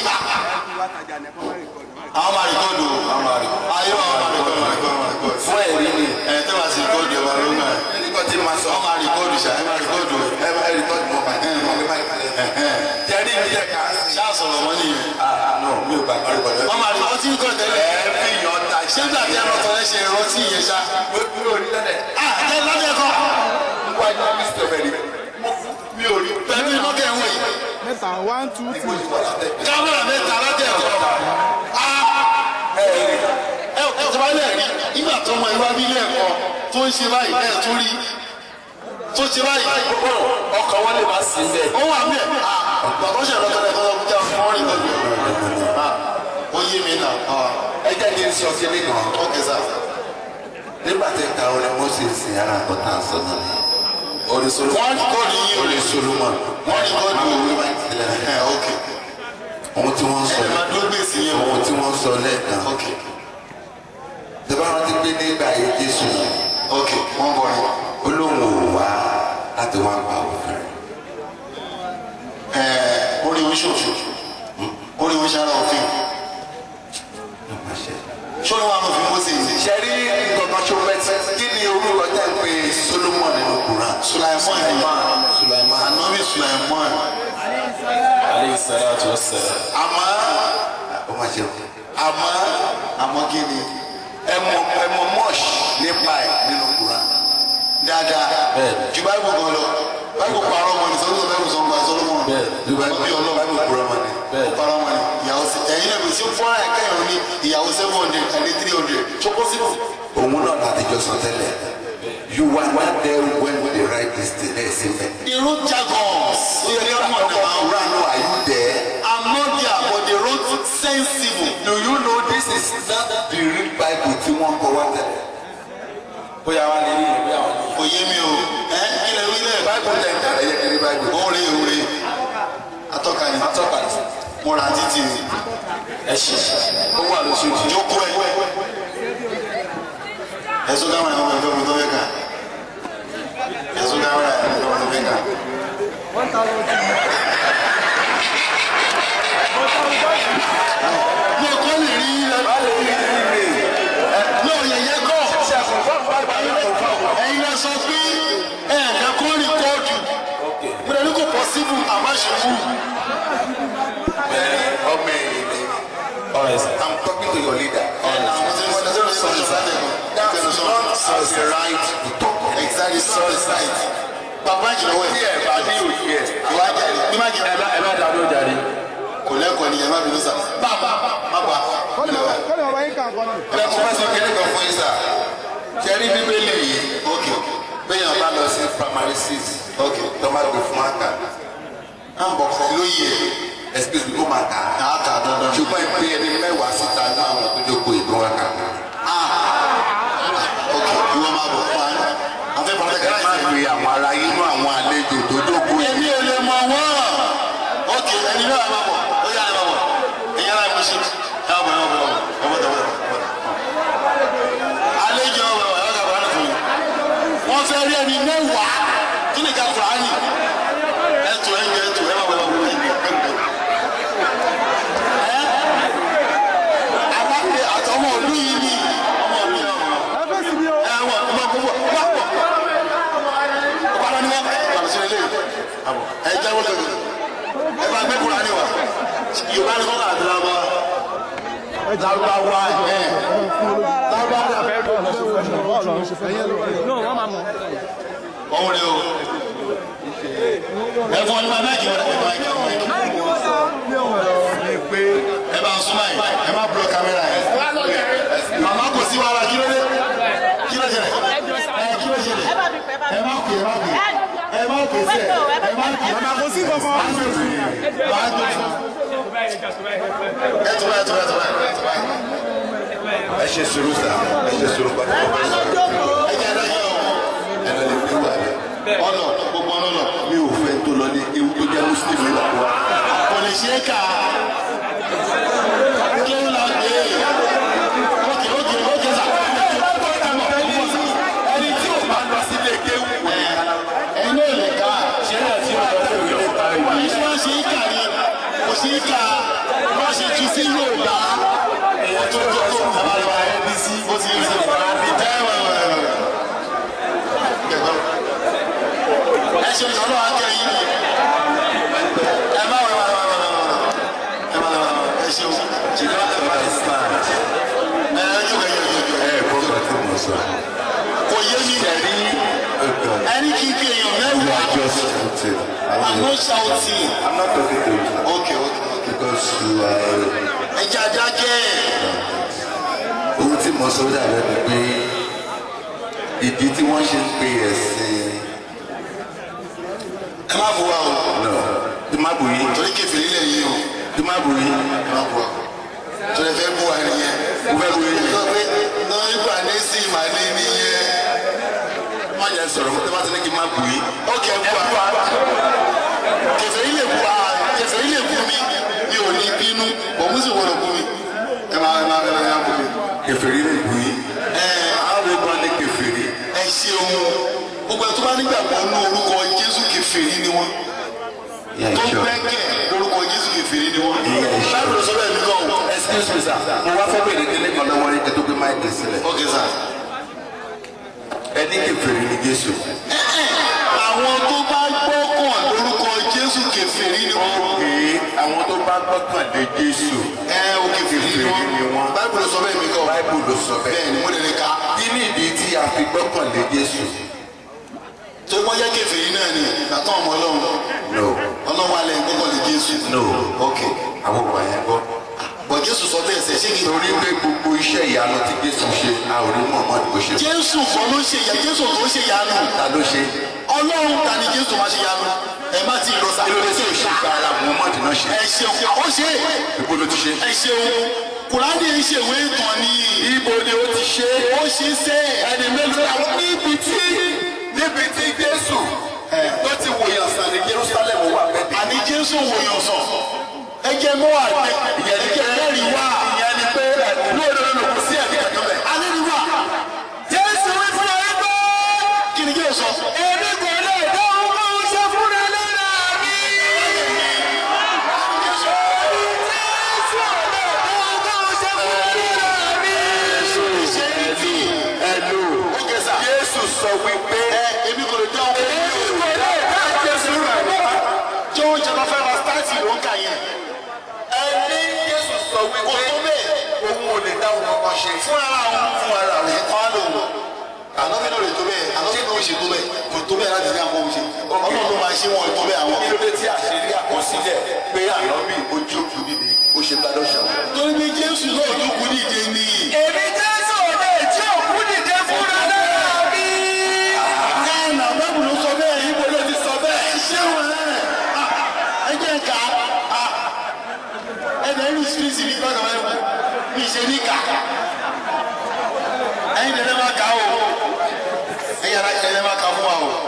àwọn máa rìkọọdù ayé àwọn máa rìkọọdù rìkọọdù fẹ́ẹ̀rì ni ẹ tẹ́ bá sí rìkọọdù ẹ máa ló máa nígbà tí màá sọ ọ máa rìkọọdù ṣá ẹ máa rìkọọdù ẹ máa rìkọọdù mọ bá ẹ máa rìkọọdù tẹ́rí ní ẹ̀ka ṣáà sọ̀rọ̀ mọ́ nìyẹn no mi ò bá rìkọ́dù. wọ́n máa rìkọọdù tí ń kọ́ tẹ́lẹ̀ ẹ fi yọ ta ṣé nígbà tí ẹ̀rọ tọ́lẹ̀ ṣe rántí ìyẹn ṣá mi ò rí lẹ́dẹ̀. ah ẹ lọ́dẹ̀ kọ́ wọ́n á ní mr berry. mi ò rí pẹ̀lú iná kẹ́ ń wọ̀ yìí mẹ́ta one two three. kámẹ́rà mẹ́ta lọ́dẹ̀ kọ́ ah ẹ ẹ tó bá lẹ̀ rí nígbà tó mọ ìwà bí ilé ẹ̀kọ́ tó ń ṣe báyìí ẹ̀ tó rí tó ṣe báyìí ọkọ̀ wọn lè má sí bẹ́ẹ̀. ó wà mí ẹ̀ bàbá ṣe lọ́kọ̀lẹ̀ kọ́ lọ́kọ̀ jẹ́ fún ọ́rìn lọ́dún ó yé mi nà ẹ jẹ́ kí n sọ kí ní kan ó kẹsà nígbà tí ka orin moses sin ara nǹkan tá à ń sọ náà ni orin solomon wọ́n ní kọ́ọ̀dù yín o orin solomon wọ́n ní kọ́ọ̀dù òwe o máa ń tilẹ̀ ẹ̀ ok ohun tí wọ́n ń sọ ẹ̀ máa dúró gbèsè yẹn o ohun tí wọ́n ń sọ lẹ́ẹ̀kan ok tẹ́bá rántí pé nígbà ayé jésù ok wọ́n bọ̀ yẹn. ó lóun ò wá láti wá pa òfin rẹ̀ Ẹ̀ẹ́, orí oṣooṣù orí oṣara òfin ló máa ṣe. ṣóni wà lófin mọ́sẹ̀ yìí ṣe rí nǹkan tó fẹ́ tí kí ni orúkọ tẹ́ ń pè solomon nínú quran sulaimon yìí anabi sulaimon aleyhi salatu wa salam. àmọ́ ó máa ṣe àmọ́ àmọ́ kí ni ẹmọ ẹmọ mọ́ọ̀ṣì nípa ẹ̀ nínú quran dáadáa Bẹ́ẹ̀ni. ju báyìí gan lọ báyìí parọ́ mọ́ ni sọ́dún báyìí sọ gba sọ́dún Bẹ́ẹ̀ni. bí báyìí bí ọlọ́run báyìí kúrọ́ mọ́ ni. bẹ́ẹ̀ parọ́ mọ́ ni ìyàwó sí ẹ̀yin náà bí sí fún ara ẹ̀ka ìrún ní ìyàwó seven hundred ẹni three hundred tó possible. òun náà láti jọ sọ tẹ́lẹ̀ you were not there when they write this thing ẹ̀ sí mẹ́. irun jargons ó yẹ kí wọ́n mọ̀ náà. quran no are you there. I'm not there but they wrote sensible. do you know this is not the real bible tí wọ́n kọ wá tẹ́lẹ̀. bóyá wà lè rí ìwé bóyá wà lè rí. kò yé mi o ẹ kí lè wí lẹ. bible tẹ̀ ń tẹ̀lé yẹ kiri bible. òòrè òòrè atọ́ka ni atọ́ka ni. mo ra títì ni ẹ ṣe ó wà lóṣù tí. jókòó ẹ ẹ̀sùn káwọn ẹ̀kọ́ ẹ̀fọ́ mi tó fẹ́ kà ẹ̀sùn káwọn ẹ̀kọ́ ẹ̀fọ́ mi tó fẹ́ kà. mo kọ́ lè rí ẹ ní òyìnbó kọ́ ẹ̀yin lẹ sọ pé ẹ̀ẹ̀dẹ́kọ́ rìkọ́ọ̀dù mo lè ní kò pọ́sibú àmọ́ right to talk. exactly sorry side bàbá ìjìnlọ́wọ́ tí ẹ̀ ẹ bá ní òye ẹ ìwà jẹ̀rì bí má jẹ̀rì ẹ bá ẹ bá dá ló jáde. kò lẹ́kọ̀ọ́ ni ẹ má bínú sà bàbá bàbá kọ́ni bàbá yín kàn kọ́ni. ẹ kò fẹ́ sọ kéde kan fún yín sà ṣe rí bíbélì yìí ok béèyàn bá lọ sí primary six ok tó má gbé fún àkà à ń bọ̀ fún lóye excuse me ó máa kà á ẹ̀ àkà dandan ṣùgbọ́n ìpè ẹni mẹ́wàá síta ní àwọn tó jókòó ìlú wa kà ok ìwọ máa bọ̀ fún wa àfẹ́ pàtàkì ẹ má gbé àwọn ará inú àwọn àlejò tó jókòó yìí. èmi ò lè mọ wọ́n ok ẹni náà máa bọ̀ ó yà ẹ máa bọ̀ ìyá náà mo ṣe ẹ máa bọ̀ ẹ máa bọ̀ ẹ máa bọ̀ ẹ máa bọ̀ àlejò ọ̀rọ̀ ẹ̀ ọ̀gá bàbá fún mi wọ́n fẹ́ rí ẹni mẹ́wàá kí ni ká fà á nì ẹ̀tọ́ ẹ̀ ń jẹ́ ẹ̀tọ́ ẹ̀ máa bọ̀ ẹ máa bọ̀ ẹ̀ ń bọ̀ àbáfẹ́ àtọmọ òlú yìí ni ọmọ òlú yìí ọmọ ẹ fẹ́ sí mi o. ẹ wọ ọmọ gbogbo wà pọ̀ ọba ni wọn bàbá sílẹ̀ lé ẹ jáwọ́ lẹ́nu ẹ bá gbé kura ni wa yorùbá ni kọ́kọ́ àdúrà wa lárúbáwá ẹ lárúbáwá ọ̀hún ni o ẹ fún ọ ní ma máìkì wọn ẹ máìkì wọn ẹ bá súnmọ́ yìí ẹ má bùrọ̀ kámẹ́rà yìí màmá kò sí wàhálà kí ló dé kí ló ṣẹlẹ̀ ẹ kí ló ṣẹlẹ̀ ẹ má kè ẹ má kè ẹ má kè sẹ ẹ má kè Màmá kò sí kankan. máa tó fún máa tó fún ẹ tó báyìí ẹ tó báyìí ẹ tó báyìí ẹ tó báyìí ẹ ṣe sùúrù sà ẹ ṣe sùúrù pàtó ọmọ sọ ẹ jẹ́ ẹ̀dá yẹn o ẹ lọ lè fi wà lẹ. ọ̀nà gbogbo ọ̀nà ọ̀nà mi ò fẹ́ tó lọ ní ewu tó jẹ́ muslim ní ìlú wa. kò lè ṣe é kà kí ló la gbé ókè ókè ókè sà ẹni tí o bá lọ sílé kéwù kò ní ká. ẹni náà lè ká ṣe é àti ọ̀dọ́ tó yẹ ká ìwé ṣé wọ́n ṣe é kà ní kò ṣe é kà wọ́n ṣe tu sí Yorùbá èèyàn tó tó tó àbálọ̀ ẹbí sí ó ti ń sèwọ́n ẹ wà wà wà ẹ ṣe ìṣòro akẹ́yìn ẹ má wà wà wà wà ẹ má wà wà ẹ ṣe o you don't understand. ẹ ẹ jù ẹ jù ẹ jù ẹ kó sọ tí mo sọ. kò yé mi ẹni ọgbọn ẹni kì í kí èèyàn you mẹ́wàá are just shouting. I'm not shouting I'm not talking to you okay okay okay because you are. ẹ jẹ́ adákẹ́ ohun tí mo sọ dàbẹ́ ni pé ìdí tí wọ́n ṣe ń pe ẹ̀sìn ẹ má bu wa o náà tí má bù yín torí kẹfìrí lẹ̀ yìí o tí má bù yín ẹ má bu wa torí ẹ fẹ́ bu wa nìyẹn mo fẹ́ bù yín. sọ pé náà ìgbà ní sí ìmàlẹ́ nìyẹn má jẹ́ sọ̀rọ̀ mo tẹ́ bá ti ní kí n má bù yín. ókè bu wa kẹfìrí lè bu wa kẹfìrí lè bu mi mi ò ní bínú òun sì wọlé bu mi ẹ má ẹ má ẹ má ẹ má bu mi kẹfìrí lè bù yín. ẹ àwọn ìgbọ́n ní kẹfìrí. ẹ ṣeun gbogbo ẹ tó bá nígbàgbọ́ nínú orúkọ Jésù kẹfìrí ni wọ́n. Yeah, tó sure. gbẹ́kẹ̀ lórúkọ jésù kẹfìrí ni wọ́n. Yeah, sure. báyìí ló sọ bẹ́ẹ̀ mi kàn o. excuse me sir mo wá fẹ́ bèrè kíní kan lọ́wọ́ yín kí tó gbé máìkì sílẹ̀. ok sir. ẹni kẹfìrí ni jésù. àwọn tó bá gbọ́kàn lórúkọ jésù kẹfìrí ni wọ́n. pé àwọn tó bá gbọ́kàn lé jésù. ẹ o kẹfìrí ni Kèfèrí ni wọ́n. wọ́n. báyìí ló sọ bẹ́ẹ̀ mi kàn o. báíbù ló sọ bẹ́ẹ̀ bẹ́ẹ̀. ni mo lè lè ka. kí ni ìdí tí a fi gbọ́kàn lé jésù. tó wọ́n jẹ́ kẹfìrí náà ni nàtọ́ ọmọ ọlọ́run. no ọlọ́run alẹ́ gbọ́kàn lé jésù. no ok. àwọn ọmọ yẹn gbọ́. bọ̀ jésù sọ bẹ́ẹ̀ sẹ́ ṣé kí. torí pé gbogbo iṣẹ́ ìyanu tí jésù ṣe a ò rí muhammadu kò ṣe. jésù kan ló ṣe ìyá jésù tó ṣe ìyanu. ta ló ṣe. ọlọ́run ta ni jésù máa ṣe ìyanu. ẹ má ti lọ sa. kí ló dé tí o ṣe gba ara muhammadu náà ṣe. ẹ ṣeun àwọn ṣe é. ibo ló ti ṣe. ẹ ṣeun kùránì ń ṣèwé ìtàn ni. ibo ni o ti ṣe. ó ṣe é sẹ́ ẹni mélòó làwọn níbi tí níbi tí jésù tó ti wòyàn sàn ní jerusalem wà bẹ́ẹ̀ àní jésù wòyàn sàn ẹ jẹ́ mọ́ àgbẹ̀ ẹ jẹ́ mẹ́rin wá ìyẹn ni pé lóòrò ló kù sí ẹ̀mí ẹ̀kan bẹ̀. alẹ́ ni wá jésù wí fún ẹ gbọ́ kí ni jésù sọ. èmi kò lè dá ohun tó ń ṣe fúnra lára mi. jésù ò lè dá ohun tó ń ṣe fúnra lára mi. ṣe ní tí. ẹnu ó kẹ sà. jésù sọ wípé ẹ èmi kò lè dá ohun tó ń ṣe fúnra lára mi. jésù rẹ̀ tí ó ń jẹ́ kó fẹ́ ra stáàtì ló ń kà yẹn. ẹni jésù sọ kò wípé tó bẹ́ẹ̀. òun ò lè dá òun kankan ṣe fún ara òun fún ara rẹ̀. wọn lò wọ. ànábì náà lè tó bẹ́ẹ̀ ànábì náà ò ṣe tó bẹ́ẹ̀ kò tó bẹ́ẹ̀ láti ní àwọn òṣè ọlọ́run ló máa ṣe wọn tó bẹ́ẹ̀ àwọn. kí ló dé tí àṣírí àkọsílẹ̀ pé ànábì ojú òkú níbi ó ṣe gbádùn ṣàwọn. torí pé jésù náà dúkú dìde ní. èmi jésù òde tí òkú dìde fúnra náà bí. káànà bábù ló sọ bẹ́ẹ̀ yíbo ló ti sọ bẹ́ẹ̀. ṣé wọn ẹ jẹ́ ká ẹ̀dẹ̀ inú sírísì ní gbọ́dọ̀ ẹ̀ wọ́n mi ṣe ní ká ẹ̀yin tẹ̀lé máa kà ó ẹ̀yin ara tẹ̀lé máa kà fún wa o.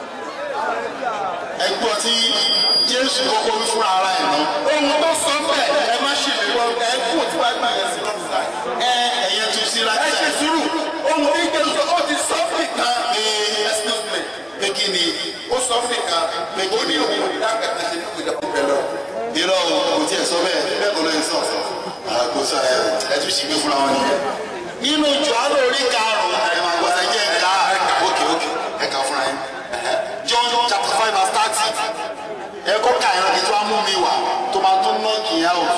ẹ̀gbọ́n tí jésù kọ́kọ́ wí fúnra ara ẹ̀ náà. ohun tó sọ bẹ́ẹ̀ ẹ má ṣe lè wọ ẹ kú tí wàá gbà yẹn sí lọ́sà. ẹ ẹ̀yẹ tún sí láti. ẹ ṣe sùúrù ohun tí jésù ó ti sọ fún ìkan. ee excuse me pé kí ni ó sọ fún ìkan pé kí ni. ó ní òun ìdákẹ́ta ṣe ní ìjọba ìbẹ̀ lọ. irọ́ o kò tiẹ̀ sọ bẹ́ẹ̀ bẹ́ẹ̀ kọ́ ló ń sọ. àkóso ẹ ẹ tún ṣì gbé fúnra wọn nìyẹn. nínú jọ́ánù orí karùn-ún ẹ máa gbọ́ ẹ jẹ́ ká ókè ókè ẹ kà fúnra yín. John chapter five verse thirty ẹ kọ́ ká ẹran kí tí wọ́n mú mi wá tó máa tún ná kì í á o.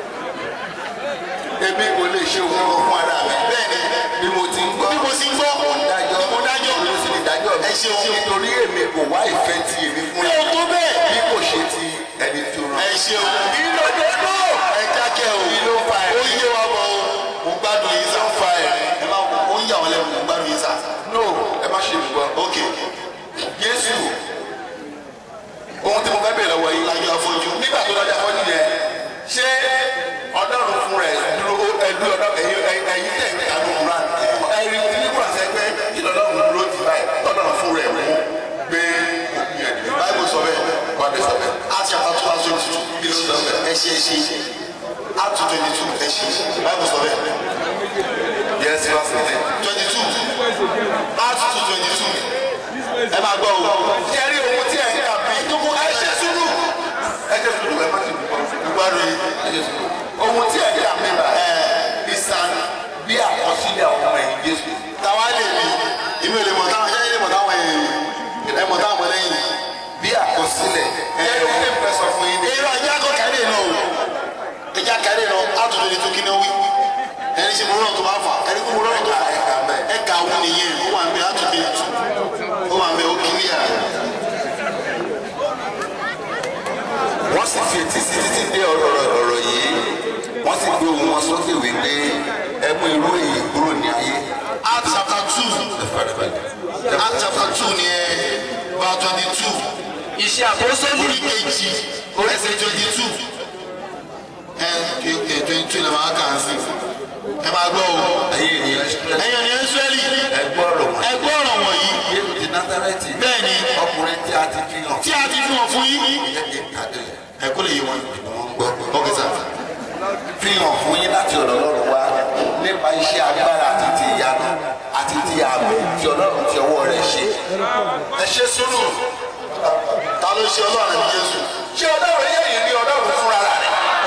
èmi kò lè ṣe òun kan fún ara mi. bẹ́ẹ̀ni bí mo ti ń gbọ́. bí mo sì ń gbọ́ mo ń dájọ́. mo dájọ́ mo sì ní dájọ́ mi. ẹ ṣeun. nítorí èmi kò wá ìfẹ́ ti èmi fún mi ò tó bẹ́ẹ̀. bí kò ṣe ti ẹni tó rán. ẹ ṣeun. kí ló dé tó. ẹ jákẹ́ o kí ló fa ẹ̀. ó yé wa bọ̀ o mo gbádùn yín sá. ló fa ẹ̀. ẹ máa ó ń yà wọ́n lẹ́nu mo gbádùn yín sá. no ẹ má ṣe ìgbọ́. ok Jésù ohun tí mo fẹ́ bèèrè lọ́wọ́ yìí. lajú afọ́jú. nígbà tó lọ́jà fọ́jú yẹn ṣé ọlọ́run fún rẹ̀ dúró ẹlú ọlọ́run ẹ̀yin ẹ̀yin tẹ̀ ní àánú kúrán ẹ̀yin tí ní kúrán sẹ́ pé ìlọ́lọ́run dúró ti báyìí ọlọ́run fún rẹ̀ mú gbé òkú yẹn dìde. báyìí sọ bẹ́ẹ̀ Bàbá sọ bẹ́ẹ̀. àti àpàtúwà tó ti tún Kí ló sọ bẹ́ẹ̀? ẹ ṣe é ṣe àtú twenty two ẹ ṣe báyìí sọ bẹ́ẹ̀ Yes, verse eighteen. twenty two àtú two twenty two ẹ máa gbọ́ o. Ṣé rí ohun tí ẹ̀ ń kà bí? Jókòó ẹ ṣe sùúrù. Ẹ jẹ́ sùúrù ẹ má ti dùn. Ìgbàlù yìí. Ẹ jẹ́ sùúrù. Ohun tí ẹ̀ ń kà mí bá ìsàn bí àkọsílẹ̀ àwọn ọmọ ẹ̀yìn Jésù. Táwa lè mi, èmi ò lè mọ̀ táwọn ṣẹ́yìn lè mọ̀ táwọn èèyàn ẹ mọ̀ táwọn ọmọ lẹ́yìn. Bí àkọsílẹ̀ ẹ̀ ẹ̀ ẹ̀ fẹ́ sọ fún yín ní. Èrò ajá kọ kárẹ̀ náà o. Ẹja kárẹ̀ náà àtúntò lè tó kíní wí. Ẹni ṣe mo rán tó máa fà ẹni kó mo rán tó fà. Ẹ kà wú nìyẹn, ó wà ń bẹ àtúntò lè tù. Ó wà ń bẹ ó kíní à. wọ́n sì fi etí sí títí dé ọ̀rọ̀ ọ̀rọ̀ yìí wọ́n sì gbé ohùn wọn sókè wípé ẹ mú irú èyí kúrò ní ayé. Acts chapter two. Acts chapter two ni ẹ bá twenty two. iṣẹ́ àpòsódì Orí kejì ẹsẹ̀ twenty two. Ẹ ẹ twenty two ni màá kà á sí. Ẹ máa gbọ́ o. ayé ènìyàn ṣẹlẹ̀ Ẹ̀yin ni Ísírẹ́lì. ẹ gbọ́ ọ̀rọ̀ wọn. Ẹ gbọ́ ọ̀rọ̀ wọ̀nyí. Jésù ti Násárẹ́tì Bẹ́ẹ̀ ni ọkùnrin tí a ti fi hàn. tí a ti fi hàn fún yín. Ìyẹn kì í kàdé Ẹ kó lè yé wọn. ni wọ́n ń gbọ́. Ok sir. fi hàn fún yín láti ọ̀dọ̀ Ọlọ́run wá nípa iṣẹ́ agbára àti ti ìyanu àti ti àmì tí Ọlọ́run ti ọwọ́ rẹ̀ ṣe. Ẹ ṣe sùúrù. Ta ló ṣe Ọlọ́run àbí Jésù? ṣé Ọlọ́run yẹ yìí ní Ọlọ́run fúnra rẹ̀?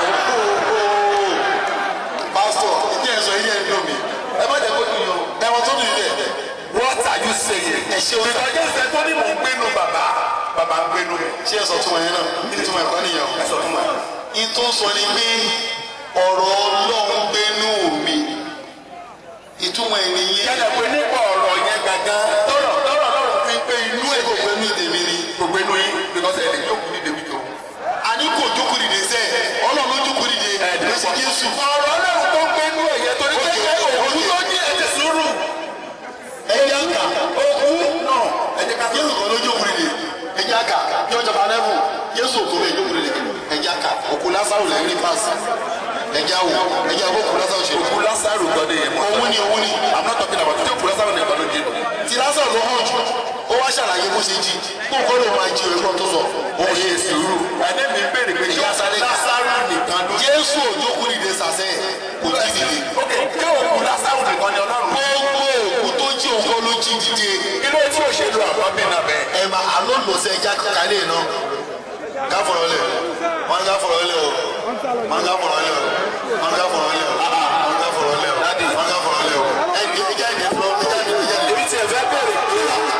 Pásítọ̀, ìdí ẹ̀ sọ ilé ẹ̀ dùn mí. ẹ má jẹ́ kó dùn yín o. Ẹ̀wọ̀n tó dùn yín bẹ̀. What are you saying? Ẹ ṣe o sà. Ìtọ́jú ìṣẹ́ tó ní mò ń gbénu bàbá bàbá ń gbénu rẹ̀. Ṣé ẹ sọ tún wọn yẹn náà? Kí ni tún wọn ẹ̀kọ́ nìyẹn o? Ẹ sọ fún wa. ìtún sọ ni pé ọ̀rọ̀ ọlọ́run gbénú mi ìtumọ̀ ènìyàn Yálà pé nípa ọ̀rọ̀ yẹn gangan tọ̀rọ̀ tọ̀rọ̀ lọ́rùn fi pé inú ṣé ẹ̀ kò gbénú ìdèmí ni gbogbo inú yín because ẹ̀ lè jókòó ní débi tó. àní kò jókòó dìde sẹ́ ọlọ́run ló jókòó dìde ló sì Jésù Ọ̀rọ̀ Ọlọ́run tó ń gbénú ẹ̀yẹ torí pé Okay, ẹ okay, òun okay. ló ní ẹ̀jẹ̀ sùúrù. ẹ̀yà kà Òkú náà ẹ̀jẹ̀ ká Jésù kan ló jókòó dìde ẹ̀yà kà ní ọjà bá lẹ́bù Jésù òkú bẹ́ẹ̀ jókòó dìde ẹ̀yà kà òkú Lásárù lẹ́yìn ní pàṣẹ ẹ̀yà wò ẹ̀yà wò òkú Lásárù ṣe òkú Lásárù kan ní ẹ̀mọ́. òun ni òun ni I'm not talking about tí òkú Lásárù nìkan ló jí. ti Lásárù ló hàn jù ó wá ṣàlàyé bó ṣe jí kó nǹkan ló máa jí ẹ̀gbọ́n tó sọ Ó ṣe sùúrù. Ẹni mi béèrè pé ṣé Ìyá sáré kà. Lásárù nìkan ló jí. Jésù òjókòó dìde sàṣẹ kò jí dìde. Ok, ṣé òkú Lásárù nìkan ni Ọlọ́run? gbogbo òkú tó jí òkú ló jí dìde. Kí ló tí òṣèlú àbábí náà bẹ́ẹ̀? ẹ máa àlọ́ lọ sí ẹja kálẹ̀ náà ká fọ̀rọ̀ lẹ̀ wọ́n ní ká fọ̀rọ̀ lẹ̀ o wọ́n ní ká fọ̀rọ̀ lẹ̀ o wọ́n ní ká fọ̀rọ̀ lẹ̀ o wọ́n ní ká fọ̀rọ̀ lẹ̀ o wọ́n ní ká fọ̀rọ̀ lẹ̀ o. ẹ ẹ ẹja ìdè fúlọ ẹja ìdè ẹja ìdè. Èmi tiẹ̀ fẹ́ bẹ̀rẹ̀ pé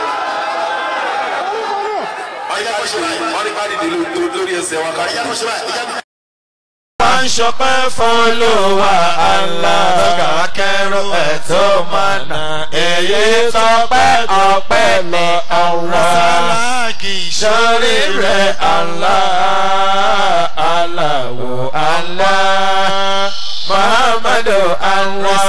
ẹja kò ṣe báyìí wọ́n ní ká dìde lórí- lórí ẹsẹ̀ wọn ká ẹja kò ṣe báyìí ẹja kò. wá ń ṣọpẹ́ fọlọ́wà Allah. Kẹrù irú ẹ̀ tó mọ̀nà èyí tọ́pẹ́ ọpẹ́ lọ Allah. sáláàkì sórí rẹ̀ Allah aláwo Allah muhammadu Allah